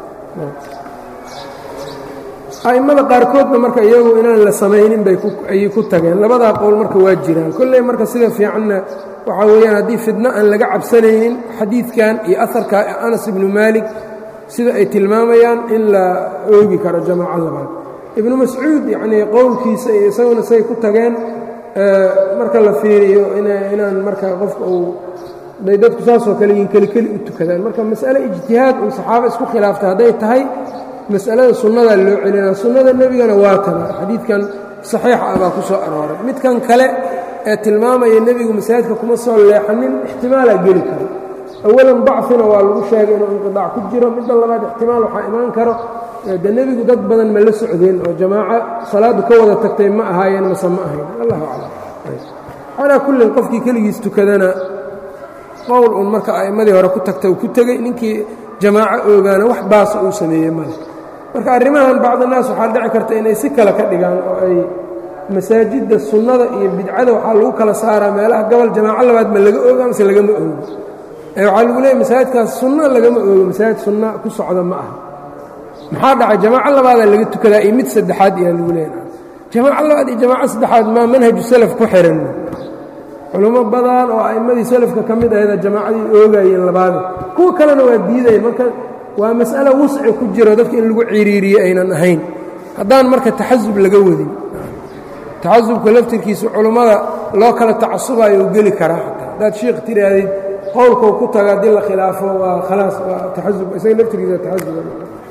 a'immada qaarkoodna marka iyagu inaan la samaynin bay ayay ku tageen labadaa qowl marka waa jiraan kolley marka sida fiicanna waxaa weeyaan haddii fidno aan laga cabsanaynin xadiidkan iyo aharka anas ibnu maalik sida ay tilmaamayaan in la oogi karo jamaaco labaad ibnu mascuud yacnii qowlkiisa iyo isaguna say ku tageen marka la fiiriyo inaan marka qofka uu day dadku saasoo kale yiin kelikeli u tukadaan marka mas'ale ijtihaad uu saxaabo isku khilaaftay hadday tahay mas'alada sunnadaa loo celinaa sunnada nebigana waa tana xadiidkan saxiixa ah baa ku soo arooray midkan kale ee tilmaamaya nebigu masaajidka kuma soo leexanin ixtimaalaa geli karo awalan bacfina waa lagu sheegay inuu inqidaac ku jiro midda labaad ixtimaal waxaa imaan karo de nebigu dad badan ma la socdeen oo jamaaco salaaddu ka wada tagtay ma ahaayeen mase ma ahayn allahu aclam calaa kullin qofkii keligiis tukadana qowl uun marka a'immadii hore ku tagta uu ku tegey ninkii jamaaco oogaana wax baasa uu sameeyey male marka arrimahan bacdinaas waxaa dhici karta inay si kale ka dhigaan oo ay masaajidda sunnada iyo bidcada waxaa lagu kala saaraa meelaha gobol jamaaco labaad ma laga ooga mase lagama oogo ee waxaa lagu leeyay masaajidkaas sunno lagama oogo masaajid sunna ku socda ma aha maxaa dhacay jamaaco labaadaa laga tukadaa iyo mid saddexaad ayaa lagu leeyahay jamaaco labaad iyo jamaaco saddexaad maa manhaju salaf ku xihan culummo badan oo a'immadii salafka ka mid ahayda jamaacadii oogayeen labaada kuwa kalena waa diidayeen marka waa mas'alo wusci ku jiro dadka in lagu ciriiriye aynan ahayn haddaan marka taxasub laga wadin taxasubka laftirkiisa culummada loo kala tacasubayo u geli karaa xataa haddaad shiikh tihaahdid qowlkau ku taga haddii la khilaafo waa khalaas waa taxasub isaga laftirkiisa taxasuba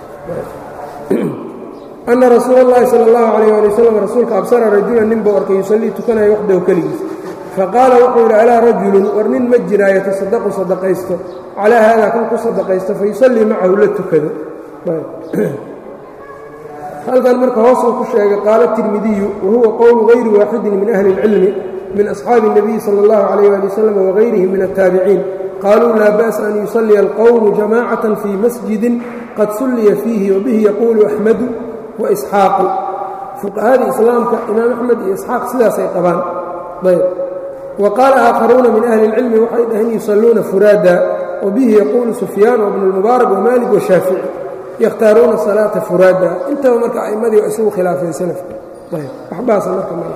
ana rasuula اllahi salى اllahu alayh ali wasalam rasuulka absara rajulan nin buu arkay yusallii tukanayo waxdahu keligiis faqaala wuxuu yidhi alaa rajulun war nin ma jiraa yatasadaqu sadaqaysto calaa haadaa kan ku sadaqaysto fayusallii macahu la tukado halkan marka hoosuu ku sheegay qaala tirmidiyu wahuwa qowlu gayri waaxidin min ahli اlcilmi min asxaabi الnabiyi salى اllahu alayh ali wasalam wagayrihim min aلtaabiciin qaluu laa ba'sa an yusalliya alqowmu jamacaة fii masjidin qad sulliya fiihi wabihi yaquulu axmadu waisxaaqu fuqahadii islaamka imaam axmed iyo isxaaq sidaasay qabaan ayb wa qaala aakharuuna min ahli اlcilmi waxay dhaheen yusalluuna furaada wabihi yaquulu sufyaan wbnu اlmubaarak wamaalik washaafici yakhtaaruuna salaata furaada intaba marka a'immadii waa isugu khilaafeen salafka ayb waxbaasa marka mal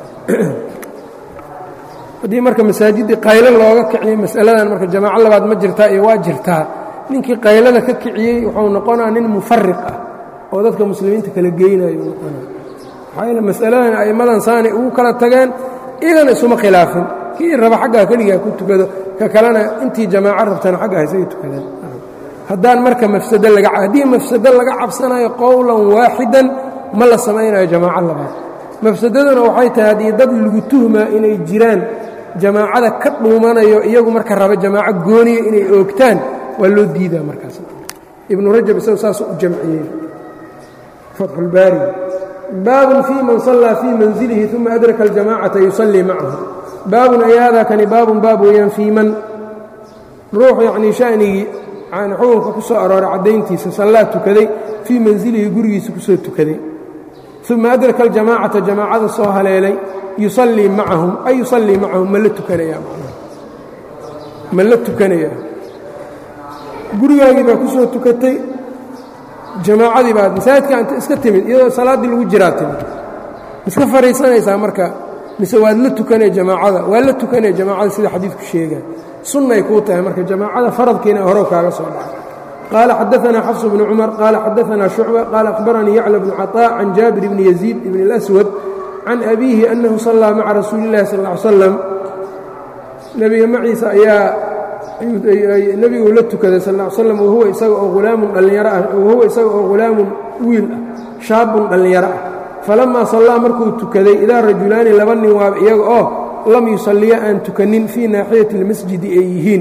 haddii marka masaajiddii qaylo looga kiciyey mas'aladan marka jamaaco labaad ma jirtaa iyo waa jirtaa ninkii qaylada ka kiciyey wuxuu noqonaa nin mufariq ah oo dadka muslimiinta kala geynayo noqonaa maxaa yeele mas'aladan a'immadan saanay ugu kala tageen iyagana isuma khilaafin kii raba xaggaa keligaa ku tukado ka kalena intii jamaaco rabtana xagga haysaga tukadaan haddaan marka mafsado laga haddii mafsado laga cabsanayo qowlan waaxidan ma la samaynayo jamaaco labaad mafsadaduna waxay tahay haddii dad lagu tuhmaa inay jiraan jamaacada ka dhuumanayo iyagu marka raba jamaaco gooniya inay oogtaan waa loo diidaa markaas ibnu rajab isagu saasuu u jamciyey fatxulbaari baabun fii man sallaa fii manzilihi uma adraka aljamacata yusallii macahu baabun ay haadaa kani baabun baab weeyaan fii man ruux yacnii shanigii yani xukunka ku soo arooray caddayntiisa sallaa tukaday fii manzilihi gurigiisa ku soo tukaday uma adraka aljamaacata jamaacada soo haleelay yusallii macahum ay yusallii macahum ma la tukanayaa ma la tukanayaa gurigaagii baa ku soo tukatay jamaacadii baad masaajidka anta iska timid iyadoo salaaddii lagu jiraa timid miska fadhiisanaysaa marka mise waad la tukanaya jamaacada waa la tukanaya jamaacada sida xadiidku sheegaya sunnay kuu tahay marka jamaacada faradkiina horow kaaga soo dhacay qaala xadaanaa xafs bnu cumar qaala xadaanaa shucba qaala akhbaranii yacla bnu caطaa can jaabir bni yaziid ibn اlaswad can abiihi annahu sallaa maca rasuuli اllahi sal ly slam nebiga maciisa ayaa nebigu la tukaday sal ll ly slam wahuwa isaga oo hulaamun dhallinyaro ah wahuwa isaga oo hulaamun wiil ah shaabun dhallinyaro ah falammaa sallaa markuu tukaday idaa rajulaani laba nin waaba iyaga oo lam yusalliya aan tukanin fii naaxiyati اlmasjidi ay yihiin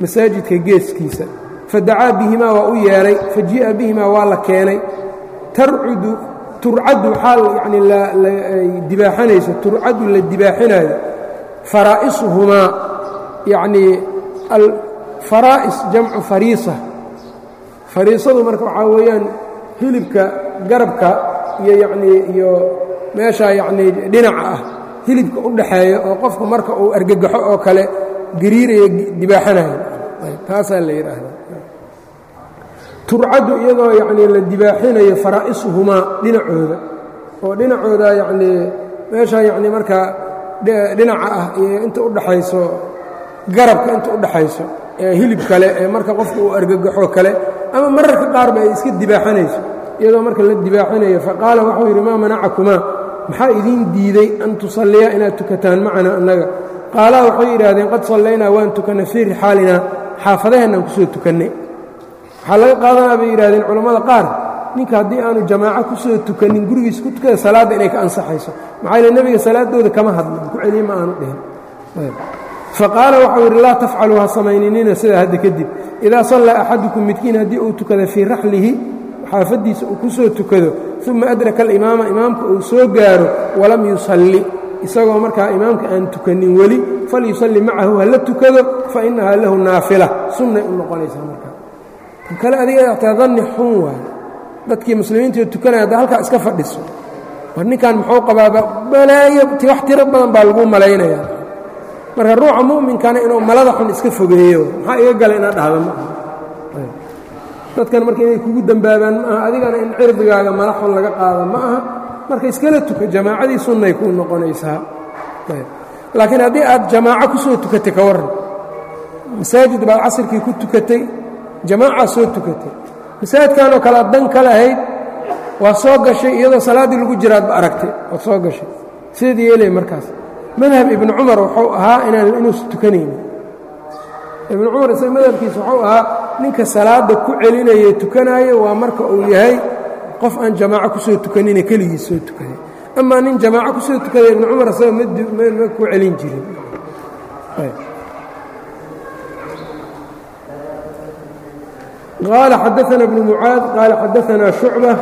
masaajidka geeskiisa fadacaa bihimaa waa u yeedhay fajii'a bihimaa waa la keenay tarcudu turcaddu waxaa yani ay dibaaxanayso turcaddu la dibaaxinaayo faraa'isuhumaa yacnii alfaraa'is jamcu fariisa fariisadu marka waxaa weeyaan hilibka garabka iyo yacnii iyo meeshaa yacnii dhinaca ah hilibka u dhaxeeya oo qofku marka uu argagaxo oo kale gariiraya dibaaxanayo taasaa la yidhaahdaa turcaddu iyadoo yacnii la dibaaxinayo faraa'isuhumaa dhinacooda oo dhinacooda yacnii meeshaa yacnii markaa dhinaca ah iyo inta u dhaxayso garabka inta u dhaxayso ee hilib kale ee marka qofku uu argagaxo kale ama mararka qaarba ay iska dibaaxanayso iyadoo marka la dibaaxinayo faqaala waxuu yidhi maa manacakumaa maxaa idiin diiday an tusalliya inaad tukataan macana annaga qaalaa waxay yidhaahdeen qad sallaynaa waan tukannay fii rixaalinaa xaafadaheennaan kusoo tukannay waxaa laga qaadanaa bay yidhahdeen culammada qaar ninka haddii aanu jamaaco ku soo tukanin gurigiis ku tukada salaadda inay ka ansaxayso maxaa yile nebiga salaaddooda kama hadlin ku celiye ma aanu dhihin faqaala waxau yidhi laa tafcaluu ha samayninina sidaa hadda kadib idaa sallaa axadukum midkiin haddii uu tukada fii raxlihi xaafaddiisa uu ku soo tukado uma adraka alimaama imaamka uu soo gaaro walam yusalli isagoo markaa imaamka aan tukanin weli falyusalli macahu ha la tukado fa innahaa lahu naafila sunnay u noqonaysaa markaa tan kale adiga taa danni xun waayo dadkii muslimiintii tukanaya hadda halkaa iska fadhiso war ninkan muxuu qabaaba balaayo wax tiro badan baa lagu malaynayaa marka ruuxa mu'minkana inuu malada xun iska fogeeyo maxaa iga gala inaad dhahda ma aha dadkan marka inay kugu dembaabaan ma aha adigana in cirdigaaga mala xun laga qaada ma aha marka iskala tuka jamaacadii sunnay kuu noqonaysaa laakiin haddii aad jamaaco ku soo tukatay ka warran masaajid baad casirkii ku tukatay jamaacaad soo tukatay masaajidkanoo kale ad dan ka lahayd waa soo gashay iyadoo salaaddii lagu jiraadba aragtay waad soo gashay sideed yeelay markaas madhab ibnu cumar wuxuu ahaa inaan inuusa tukanaynin ibnu cumar isaga madhabkiisa wuxuu ahaa ninka salaadda ku celinaya tukanaayo waa marka uu yahay qof aan jamaaco ku soo tukanine keligiis soo tukaday amaa nin jamaaco ku soo tukaday ibnu cumar isaga ma ku celin jirin qaala xadaana bnu mucaad qaala xadaanaa shucba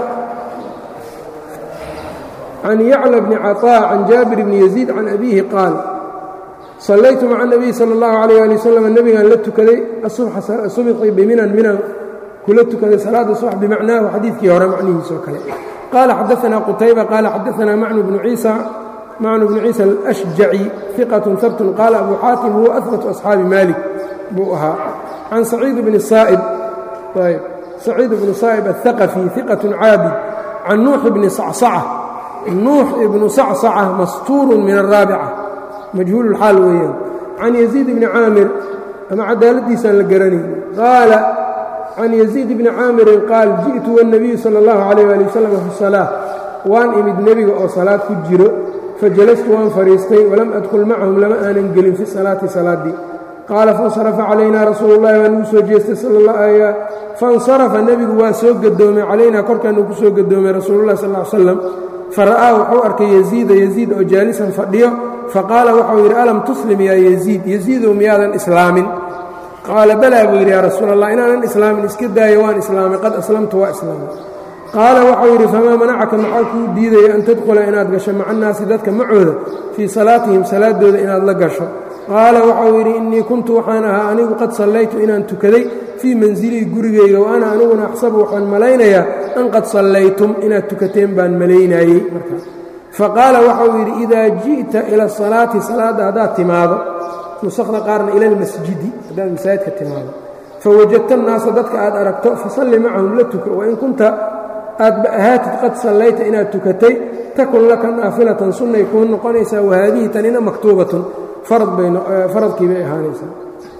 can yacla bni caطاء can jaabir bni yaziid can abiihi qaal sallaytu maca الnabiy salى اllahu عalيyه ali waslm nebigaan la tukaday subxi biminan minan kula tukaday salaada subax bimacnaahu xadiidkii hore macnihiis oo kale qaala xadaanaa qutayba qaala xadaanaa macnu bnu ciisa macnu bnu ciisa alأshjaci ثiqaة habtun qaala abu xaatim huwa ahbatu asxaabi malik buu ahaa can saciid bni saa'ib saciid bnu saa'ib aلhaqafi ثiqaة caabid can nuux bni sacsaca nuux ibnu sacsaca mastuurun min araabica majhuululxaal weeyaan can yaziid bni caamir ama cadaaladdiisaan la garanayn qaala can yaziid bni caamirin qaal ji'tu wاnnabiyu sala اllahu calayh ali wasalam fi salaa waan imid nebiga oo salaad ku jiro fajalastu waan fadhiistay walam adkul macahum lama aanan gelin fi salaati salaaddii qaala faاnsarafa calaynaa rasuulu اllahi waa nugu soo jeestay faاnsarafa nebigu waa soo gadoomay calaynaa korkaanuu ku soo gadoomay rasuululah sal ly slam fara'aa wuxuu arkay yeziida yeziid oo jaalisan fadhiyo faqaala waxau yidhi alam tuslim yaa yeziid yeziidow miyaadan islaamin qaala balaa buu yidhi yaa rasuul allah inaanan islaamin iska daayo waan islaamay qad aslamtu waa islaamay qaala waxau yidhi famaa manacaka maxaa kuu diidaya an tadkhula inaad gasho maca annaasi dadka macooda fii salaatihim salaaddooda inaad la gasho qaala waxau yidhi innii kuntu waxaan ahaa anigu qad sallaytu inaan tukaday fii mansilii gurigayga wa ana aniguna axsabu waxaan malaynayaa an qad sallaytum inaad tukateen baan malaynaayey markaa faqaala waxau yidhi idaa ji'ta ila asalaati salaadda haddaad timaado nusakda qaarna ila almasjidi haddaad masaajidka timaado fawajadta annaasa dadka aad aragto fasalli macahum la tuka wain kunta aadba ahaatid qad sallayta inaad tukatay takun laka naafilatan sunnay kuu noqonaysaa wahaadihi tanina maktuubatun faradkii bay ahaanaysaa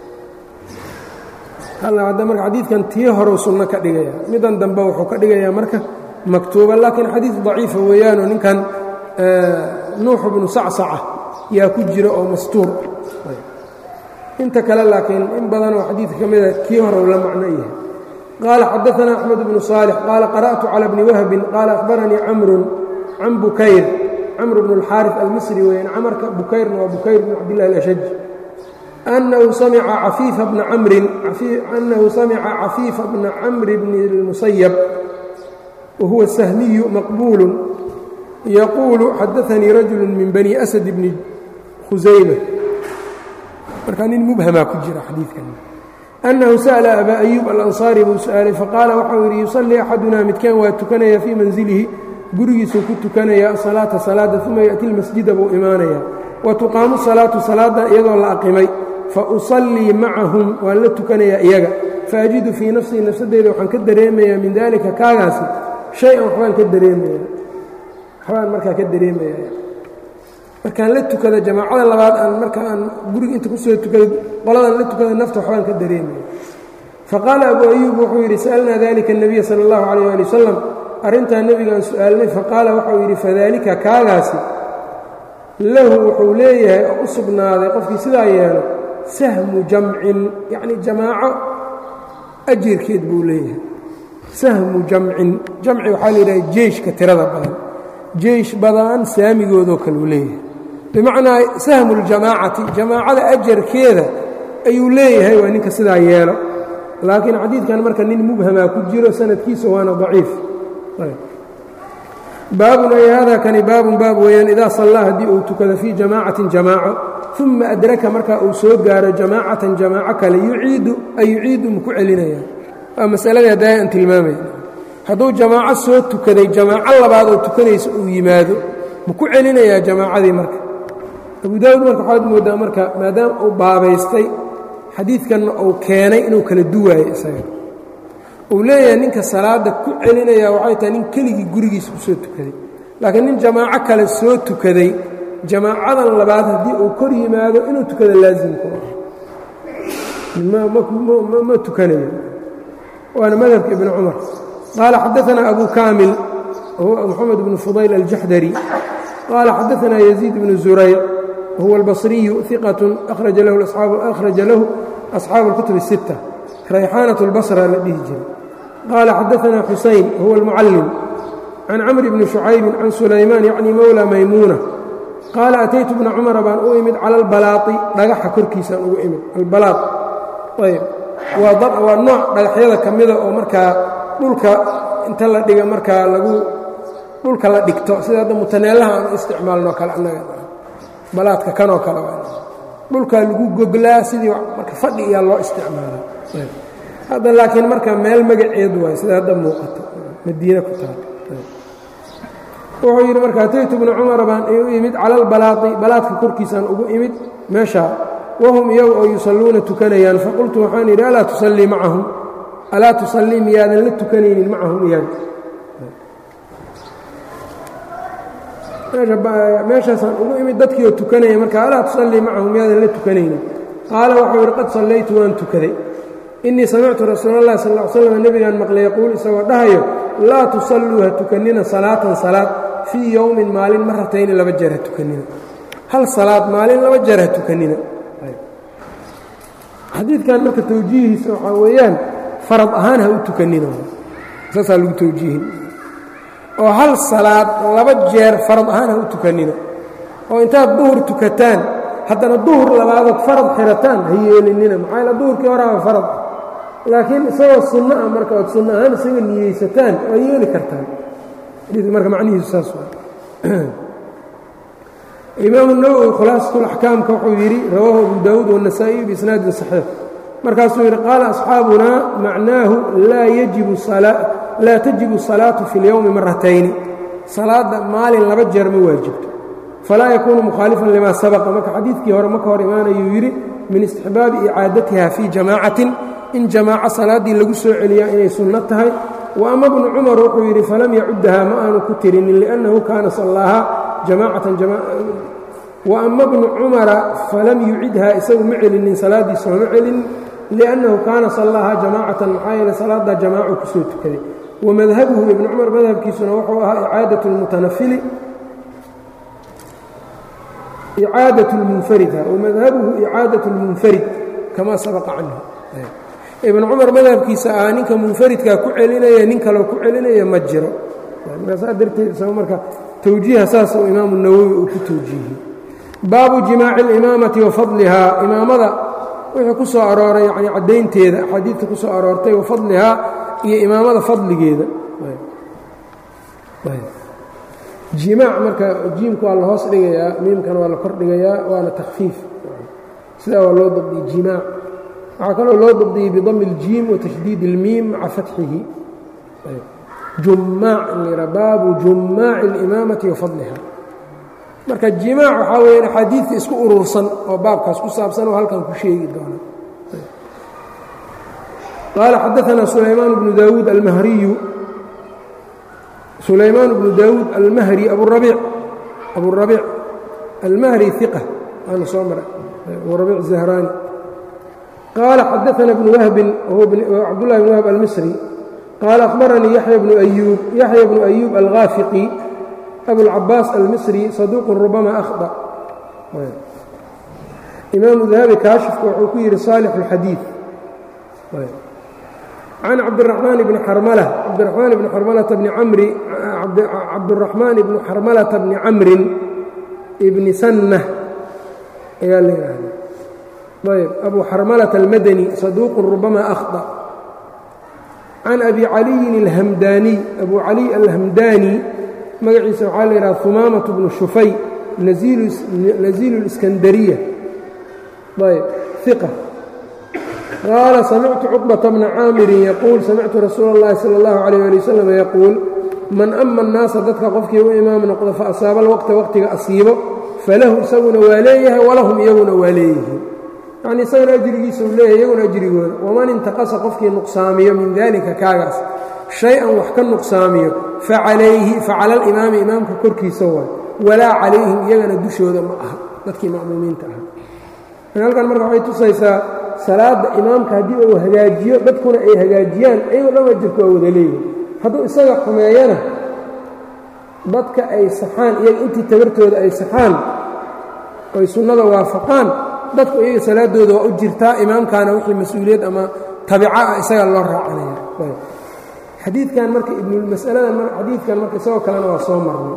hadda marka xadiidkan tii horeu sunno ka dhigaya midan dambe wuxuu ka dhigayaa marka maktuuba laakiin xadiid daciifa weeyaanoo ninkan nuux bnu sacsaca yaa ku jira oo mastuur inta kale laakiin in badanoo xadiidka ka mida kii horeu la macno yahay qaala xadaanaa axmed bnu saalix qaala qara'tu cala bni wahbin qaala akhbaranii camrun can bukayr camr bnu اlxaariث almisri weyaan camarka bukayrna waa bukayr bn cabdillahi alashaj أنhu samca cafiifa bna camrin أnnahu samica cafiifa bna camri bni الmusayab wahuwa sahmiyu maqbuul yaquulu xadaanii rajulu min bani asad bni khusayma markaa nin mubhamaa ku jira xadiidkan أnnahu sأla abaa أyuub alanصaari buu su-aalay faqaala waxau yidhi yusallii axaduna midkaan waa tukanaya fii manzilihi gurigiisuu ku tukanaya asalaata salaada uma yaأti اlmasjida buu imaanaya wa tuqaamu salaatu salaada iyadoo la aqimay fa usallii macahum waan la tukanayaa iyaga faajidu fii nafsii nafsadeyda waxaan ka dareemayaa min daalika kaagaasi shay-an waxbaan ka dareemaya waxbaan markaa ka dareemaya markaan la tukada jamaacada labaad aan marka aan guriga inta kusoo tukada qoladan la tukada nafta waxbaan ka dareemaya faqaala abuu ayuub wuxuu yidhi sa'alnaa dalika الnabiya salى اllahu calayh ali wasalam arrintaa nebigaan su-aalnay faqaala waxau yidhi fadaalika kaagaasi lahu wuxuu leeyahay oo u sugnaaday qofkii sidaa yeelo sahmu jamcin yacni jamaaco ajirkeed buu leeyahay sahmu jamcin jamci waxaa la yidhaha jeyshka tirada badan jeysh badan saamigoodoo kale uu leeyahay bimacnaa sahmu ljamaacati jamaacada ajarkeeda ayuu leeyahay waa ninka sidaa yeelo laakiin xadiidkan marka nin mubhamaa ku jiro sanadkiisa waana daciif baabun ay hada kani baabun baab weeyaan idaa sallaa haddii uu tukado fii jamaacatin jamaaco uma adraka markaa uu soo gaaro jamaacatan jamaaco kale yuciidu ay yuciidu maku celinayaan waa masaladii haddaa aan tilmaamay hadduu jamaaco soo tukaday jamaaco labaad oo tukanaysa uu yimaado maku celinayaa jamaacadii marka abu daawud marka waxaad moodaa marka maadaama uu baabaystay xadiidkanna uu keenay inuu kala duwaayo isaga uu leeyahay ninka salaada ku celinaya waxay tahay nin keligii gurigiisa ku soo tukaday laakiin nin jamaaco kale soo tukaday jamaacadan labaad haddii uu kor yimaado inuu tukada laasimku ah ma tukanayo waana madhabka ibni cumar qaala xadaanaa abu kaamil wahuwa moxamed bnu fudayl aljaxdari qaala xadaanaa yaziid bnu zurayr wahuwa albasriyu iqat akhraja lahu asxaabu اlkutub الsitta rayxaanaة اlbasra la dhihi jiray qaala xadaanaa xusayn wahuwa almucallim can camri bni shucaybi can sulaymaan yacni mowla maymuuna qaala ataytu bna cumara baan u imid cala albalaai dhagaxa korkiisaan ugu imid albalaad ayb waa nooc dhagaxyada ka mida oo markaa dhulka inta la dhiga markaa lagu dhulka la dhigto sida hadda mutaneelaha aan u isticmaalno kale annaga balaadka kanoo kale dhulkaa lagu goglaa sidii marka fadhi iyaa loo isticmaalaa hadda laakiin marka meel magaceed waay sida hadda muuqato madiine ku taal wuxuu yidhi marka ataytu bna cumara baan u imid cala albalaai balaadka korkiisaan ugu imid meeshaa wahum iyagu oo yusalluuna tukanayaan faqultu waxaan yidhi alaa tusallii macahum alaa tusallii miyaadan la tukanaynin macahum iyaga meeshaasaan ugu imid dadkii oo tukanaya marka alaa tusallii macahum miyaadan la tukanaynin qaala waxau yidhi qad sallaytu waan tukaday innii samictu rasuula اllahi sal ll ly slam nebigaan maqlay yaquul isagoo dhahayo laa tusalluu ha tukannina salaatan salaad fii yowmin maalin maratayni laba jeer ha tukannina hal salaad maalin laba jeer ha tukannina xadiidkan marka tawjiihiisa waxaa weeyaan farad ahaan ha u tukannina saasaa lagu tawjiihin oo hal salaad laba jeer farad ahaan ha u tukannina oo intaad duhur tukataan haddana duhur labaadood farad xirataan ha yeelinina maxaa yaele duhurkii horaaba farad laakiin isagoo sunno ah marka ood sunno ahaan isaga niyeysataan waa yeeli kartaan xadiidka marka macnihiisu saas waa imaamu nawowi khulaasatulaxkaamka wuxuu yidhi rawaahu abu daawuud waannasaa'iyu biisnaadin saxiix markaasuu yidhi qaala asxaabunaa macnaahu laa tajibu salaatu fi اlyowmi maratayni salaadda maalin laba jeer ma waajibto falaa yakuunu mukhaalifan limaa sabaqa marka xadiidkii hore ma ka hor imaanayuu yidhi min istixbaabi icaadatiha fii jamaacatin in jamaaco salaaddii lagu soo celiyaa inay sunno tahay wa ama bnu cumar wuxuu yidhi falam yacuddahaa ma aanu ku tirinin liannahu kaana sallaahaa jamaacatan wa ama bnu cumara falam yucidhaa isagu ma celinin salaaddiisa ma celinin liannahu kaana sallaahaa jamaacatan maxaa yeele salaaddaa jamaaco ku soo tukaday wa madhabuhu ibnu cumar madhabkiisuna wuxuu ahaa icaadat lmutanafili icaadaة اlmunfarid wamadhabuhu icaadaة اlmunfarid kama sabaqa canhu ibn cumar madhabkiisa ah ninka munfaridkaa ku celinaya nin kaloo ku celinaya ma jiro saa darteed isago marka towjiiha saas oo imaamu nawowi uu ku towjiihiyey baabu jimaaci اlimaamati wa fadlihaa imaamada wixii ku soo arooray yani caddaynteeda axaadiidta ku soo aroortay wa fadlihaa iyo imaamada fadligeeda jimaac marka jiimka waa la hoos dhigayaa miimkana waa la kor dhigayaa waana takfiif sidaa waa loo dabdiyey jimaac waxaa kaloo loo dabdiyey bidami اljiim watashdiid اlmiim maca fatxihi jumaac in la yidhaha baabu jumaaci اlimaamati wa fadliha marka jimaac waxaa weya axaadiidka isku urursan oo baabkaas ku saabsan oo halkan ku sheegi doona qaala xadaثna sulaymaan bnu daawuud almahriyu sulaymaan bnu daawuud almahri aburabiic aburabiic almahri iqa waana soo maray aburabiic zahraani qaala xadaثna bnu wahbin cabdullahi bn wahb almisri qaala akhbaranii yaxya bnu ayuub yaxya bnu ayuub alghaafiqi abulcabaas almisri saduuqun rubama akhda imaamu dahabi kaashifka wuxuu ku yidhi saalix اlxadiid can cabdiraxmaan bni xarmala cabdiraxmaan bni xarmalata bni camri cabdiraxmaan bni xarmalata bni camrin ibni sanna ayaa la yidhaahda ayb abu xarmalata almadani saduuqun rubama akhda can abi caliyin alhamdaaniy abu caliy alhamdaani magaciisa waxaa la yidhaha humaamatu bnu shufay naziilu اliskandariya ayb iqa qaala samictu cuqbata bna caamirin yaquul samictu rasuula اllahi salى اllahu عalيyه ali wasalam yaquul man ama الnaasa dadka qofkii u imaam noqdo faasaaba alwaqta waqtiga asiibo falahu isaguna waa leeyahay walahum iyaguna waa leeyihiin yacni isagana ajrigiisa uu leeyahay iyaguna ajrigooda waman intaqasa qofkii nuqsaamiyo min dalika kaagaas shay-an wax ka nuqsaamiyo facalayhi facala alimaami imaamka korkiisa waay walaa calayhim iyagana dushooda ma aha dadkii ma'muumiinta aha halkan marka waxay tusaysaa salaadda imaamka haddii uu hagaajiyo dadkuna ay hagaajiyaan ayagoo dhan ajirku waa wada leeyihin hadduu isaga xumeeyana dadka ay saxaan iyaga intii tabartooda ay saxaan oy sunnada waafaqaan dadku iyaga salaadooda waa u jirtaa imaamkaana wixii mas-uuliyad ama tabica ah isaga loo raacanaya xadiidkan marka ibnulmas'aladan xadiidkan marka isagoo kalena waa soo marnay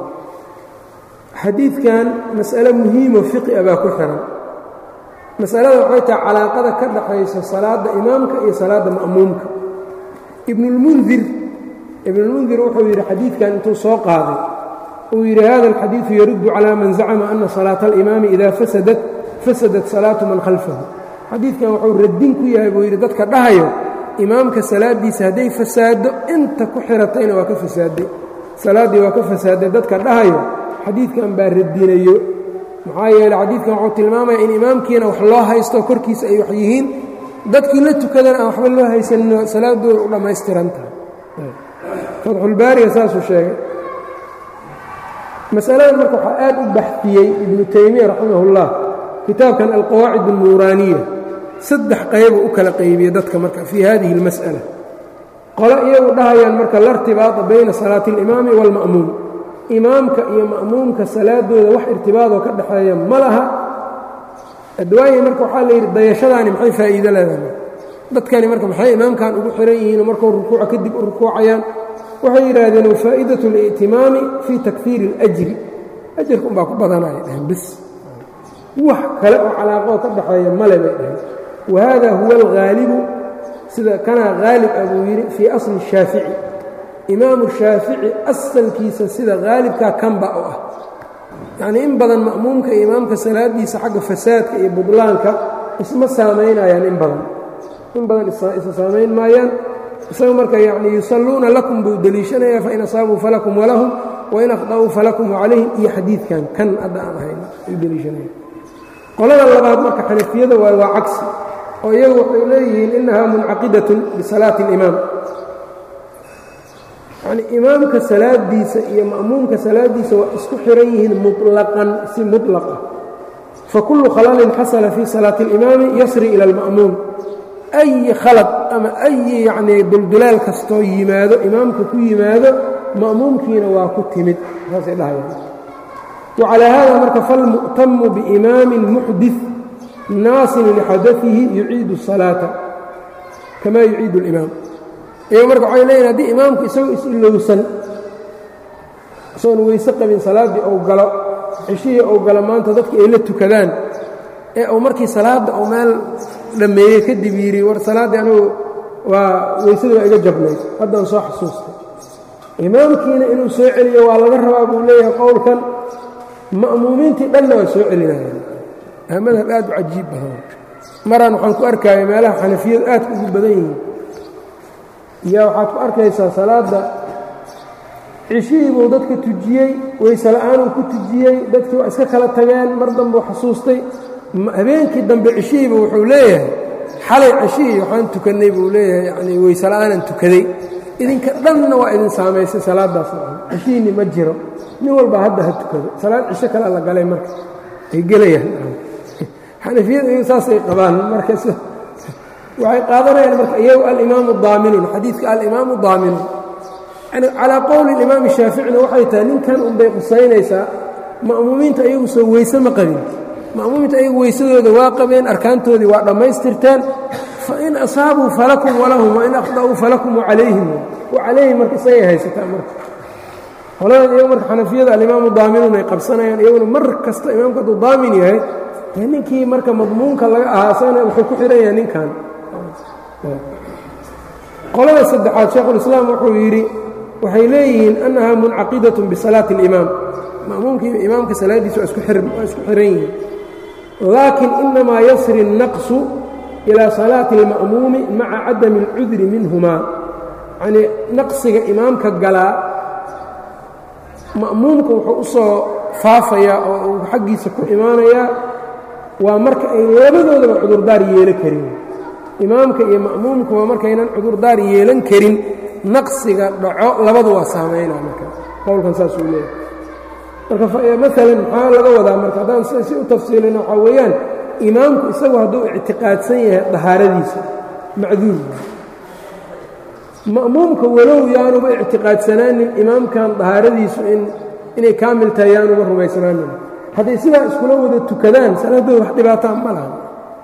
xadiidkan mas'ale muhiimo fiqi a baa ku xihan masalada waxay tahay calaaqada ka dhaxaysa salaadda imaamka iyo salaadda ma'muumka ibnulmundir ibnulmundir wuxuu yidhi xadiidkan intuu soo qaaday uu yidhi hada alxadiidu yaruddu calaa man zacama ana salaata alimaami idaa fasadat fasadat salaatu man khalfahu xadiidkan wuxuu radin ku yahay buu yidhi dadka dhahayo imaamka salaaddiisa hadday fasaado inta ku xiratayna waa ka fasaaday salaaddii waa ka fasaaday dadka dhahayo xadiidkan baa radinayo maxaa yeele xadiidkan wuxuu tilmaamaya in imaamkiina wax loo haysto korkiisa ay wax yihiin dadkii la tukadana aan waxba loo haysanino salaadooda u dhammaystiran tahay fatxulbaariga saasuu sheegay masaladan marka waxaa aad u baxfiyey ibnu taymiya raximahullah kitaabkan alqawaacid alnuuraaniya saddex qaybu u kala qaybiye dadka marka fii hadihi اlmas'ala qole iyagu dhahayaan marka la rtibaata bayna salaati اlimaami wاlma'muum imaamka iyo ma'muumka salaadooda wax irtibaadoo ka dhexeeya ma laha adwaaya marka waxaa la yidhi dayashadaani maxay faa'iido leedahay dadkani marka maxay imaamkan ugu xihan yihiinoo markuu rukuuca kadib u rukuucayaan waxay yidhaahdeen wafaa'idaة اlا'timaami fii takfiiri اlأjri ajarka unbaa ku badanaya dhaheen bis wax kale oo calaaqoo ka dhaxeeya male bay dhaheen wahada huwa alghaalibu sida kanaa haalib ah buu yidhi fii asli الshaafici imaamu shaafici asalkiisa sida haalibkaa kanba u ah yacnii in badan ma'muumka iyo imaamka salaadiisa xagga fasaadka iyo budlaanka isma saamaynayaan in badan in badan isa saamayn maayaan isaga marka yacnii yusalluuna lakum buu deliishanaya fain asaabuu falakum walahum wain akhda'uu falakum wacalayhim iyo xadiidkan kan hadda aan ahayna ay deliishanaya qolada labaad marka xanafiyada waay waa cagsi oo iyagu waxay leeyihiin innahaa muncaqidatun bisalaati اlimaam yacnii imaamka salaadiisa iyo ma'muumka salaadiisa waa isku xihan yihiin muطlaqan si muطlaq ah fakullu khalalin xasala fii salaati اlimaami yasri ila اlma'muum أyi khalad ama أyi yacnii duldulaal kastoo yimaado imaamka ku yimaado ma'muumkiina waa ku timid saasay dhahayaan wacalaa hada marka falmu'tamu biimaamin muxdih naasin lixadaihi yuciidu الsalaaةa kama yuciidu اlimaam iyago marka waxay leeyihin haddii imaamku isagoo is-ilowsan isagoon weyse qabin salaaddii ou galo ceshihii ou galo maanta dadka ay la tukadaan ee uu markii salaadda uu meel dhammeeyey kadib yidhi war salaaddii anugu waa weysada waa iga jabnayd haddaan soo xasuustay imaamkiina inuu soo celiyo waa laga rabaa buu leeyahay qowlkan ma'muumiintii dhanna waa soo celinayaan madhab aad u cajiib badan maraan waxaan ku arkaya meelaha xanafiyadu aad ugu badan yihiin yaa waxaad ku arkaysaa salaadda cishihii buu dadka tujiyey weyse la'aanuu ku tujiyey dadkii waa iska kala tageen mar dambeu xasuustay habeenkii dambe cishihiiba wuxuu leeyahay xalay cishihii waxaan tukannay buu leeyahay yanii weyse la'aanan tukaday idinka dhanna waa idin saamaysay salaaddaas cishihiinni ma jiro nin walba hadda ha tukado salaad cisho kale la galay marka ay gelayaan xanafiyadu iyagu saasay qabaan marka waxay qaadanayaan marka iyagu alimaamu daaminun xadiidka alimaamu daaminun yani calaa qowli imaami shaaficina waxay tahay ninkan unbay qusaynaysaa ma'muumiinta iyagu soo weyse ma qabin ma'muumiinta iyagu weysadooda waa qabeen arkaantoodii waa dhammaystirteen fain asaabuu falakum walahum wain akhda'uu falakum wacalayhim wacalayhim marka isagay haysataa marka qoladan iyagu marka xanafiyada alimaamu daaminun ay qabsanayaan iyaguna mar kasta imaamku hadduu daamin yahay dee ninkii marka madmuunka laga ahaa isagana wuxuu ku xidhan yahay ninkan qolada saddexaad sheekhulislaam wuxuu yidhi waxay leeyihiin annaha muncaqidatun bisalaati اlimaam ma'muumkii imaamka salaaddiisa waa isku xiran yihiin laakin inamaa yasri الnaqsu ilaa salaati اlma'muumi maca cadami اlcudri minhumaa yanii naqsiga imaamka galaa ma'muumka wuxuu u soo faafayaa oo uu xaggiisa ku imaanayaa waa marka ay labadoodaba cudurdaar yeelan karin imaamka iyo ma'muumka waa markaynan cudurdaar yeelan karin naqsiga dhaco labadu waa saamaynaa marka qowlkan saasuu leeyahay marka maalan maxaa laga wadaa marka haddaan si u tafsiilina waxaa weeyaan imaamku isagu hadduu ictiqaadsan yahay dahaaradiisa macduur ma'muumka walow yaanuba ictiqaadsanaanin imaamkan dahaaradiisu inay kaamil tahay yaanuba rumaysanaanin hadday sidaa iskula wada tukadaan salaaddooda wax dhibaataa ma laha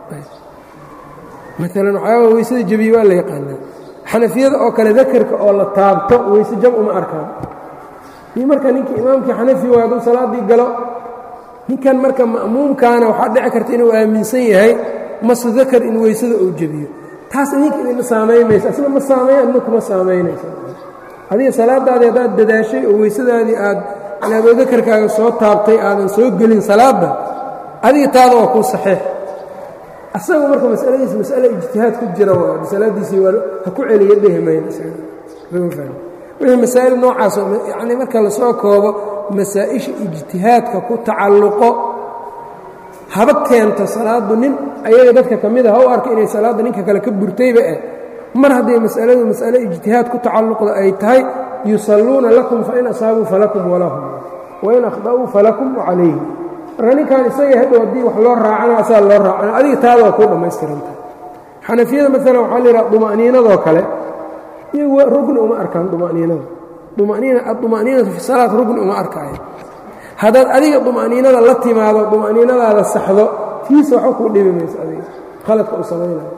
maalan waxyaaba weysada jabiye waa la yaqaanaa xanafiyada oo kale dakarka oo la taabto weyse jab uma arkaan ii marka ninkii imaamkii xanafi waa hadduu salaaddii galo ninkan marka ma'muumkaana waxaa dhici karta inuu aaminsan yahay masu dakar in weysada uu jebiyo taas idinka idinma saamaymaysa asna ma saamayn adna kuma saamaynaysa adiga salaadaadii haddaad dadaashay oo weysadaadii aad aboodakarkaaga soo taabtay aadan soo gelin salaadda adiga taada waa kuu saxiix asagu marka masaladiisa masale ijtihaad ku jira waa salaadiisii waa ha ku celiya dhehi maywixii masaa'il noocaasoo yacnii marka lasoo koobo masaa'isha ijtihaadka ku tacalluqo haba keento salaaddu nin ayaga dadka ka mida ha u arka inay salaadda ninka kale ka burtayba eh mar hadday mas'aladu mas'ale ijtihaad ku tacalluqda ay tahay yusalluuna lakum fain asaabuu falakum walahum wain akhda'uu falakum wacalayhim marka ninkan isaga hadhow haddii wax loo raacana asaa loo raacana adiga taada waa kuu dhammaystiranta xanafiyada maalan waxaa la yidhaha duma'niinadoo kale iyagu rugni uma arkaan duma'niinada dumaniina aduma'niinatu fi salaat rugni uma arkaayo haddaad adiga duma'niinada la timaado duma'niinadaada saxdo tiisa waxba kuu dhibi mayso adiga khaladka u samaynayo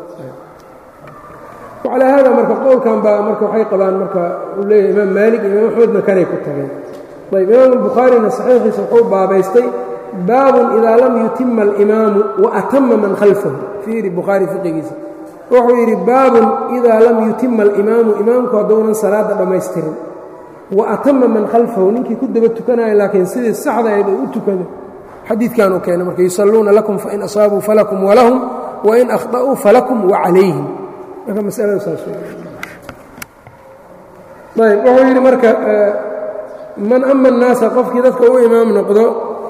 calaa haada marka qowlkan baa marka waxay qabaan marka uu leeyahay imaam maalik iyo imaam axmedna kanay ku tageen ayb imaam albukhaarina saxiixiisa wuxuu baabaystay baabun idaa lam yutima alimaamu wa atama man khalfahu fiiri bukhaari fiqigiisa wuxuu yidhi baabun idaa lam yutima alimaamu imaamku hadduunan salaadda dhammaystirin wa atama man khalfahu ninkii ku daba tukanaya laakiin sidii saxda ayd uu u tukado xadiidkan uu keenay marka yusalluuna lakum fain asaabuu falakum walahum wain akhda'uu falakum wacalayhim marka masalada saas ayb wuxuu yidhi marka man ama الnaasa qofkii dadka u imaam noqdo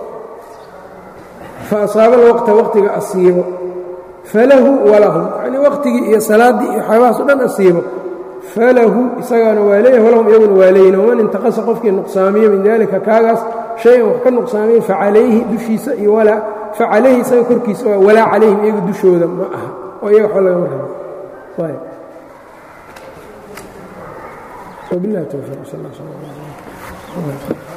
faasaaba alwaqta waqtiga asiibo falahu walahum yanii waqtigii iyo salaaddii iyo waxyaabahaas o dhan asiibo falahu isagaana waa leeyahay walahum iyaguna waa leeyihin waman intaqasa qofkii nuqsaamiyo min dalika kaagaas shay-an wax ka nuqsaamiyo facalayhi dushiisa iyo walaa facalayhi isaga korkiisa waa walaa calayhim iyaga dushooda ma aha oo iyaga waxba lagama rabo ayb وبالله التوفيق صلى الله عليه وسلم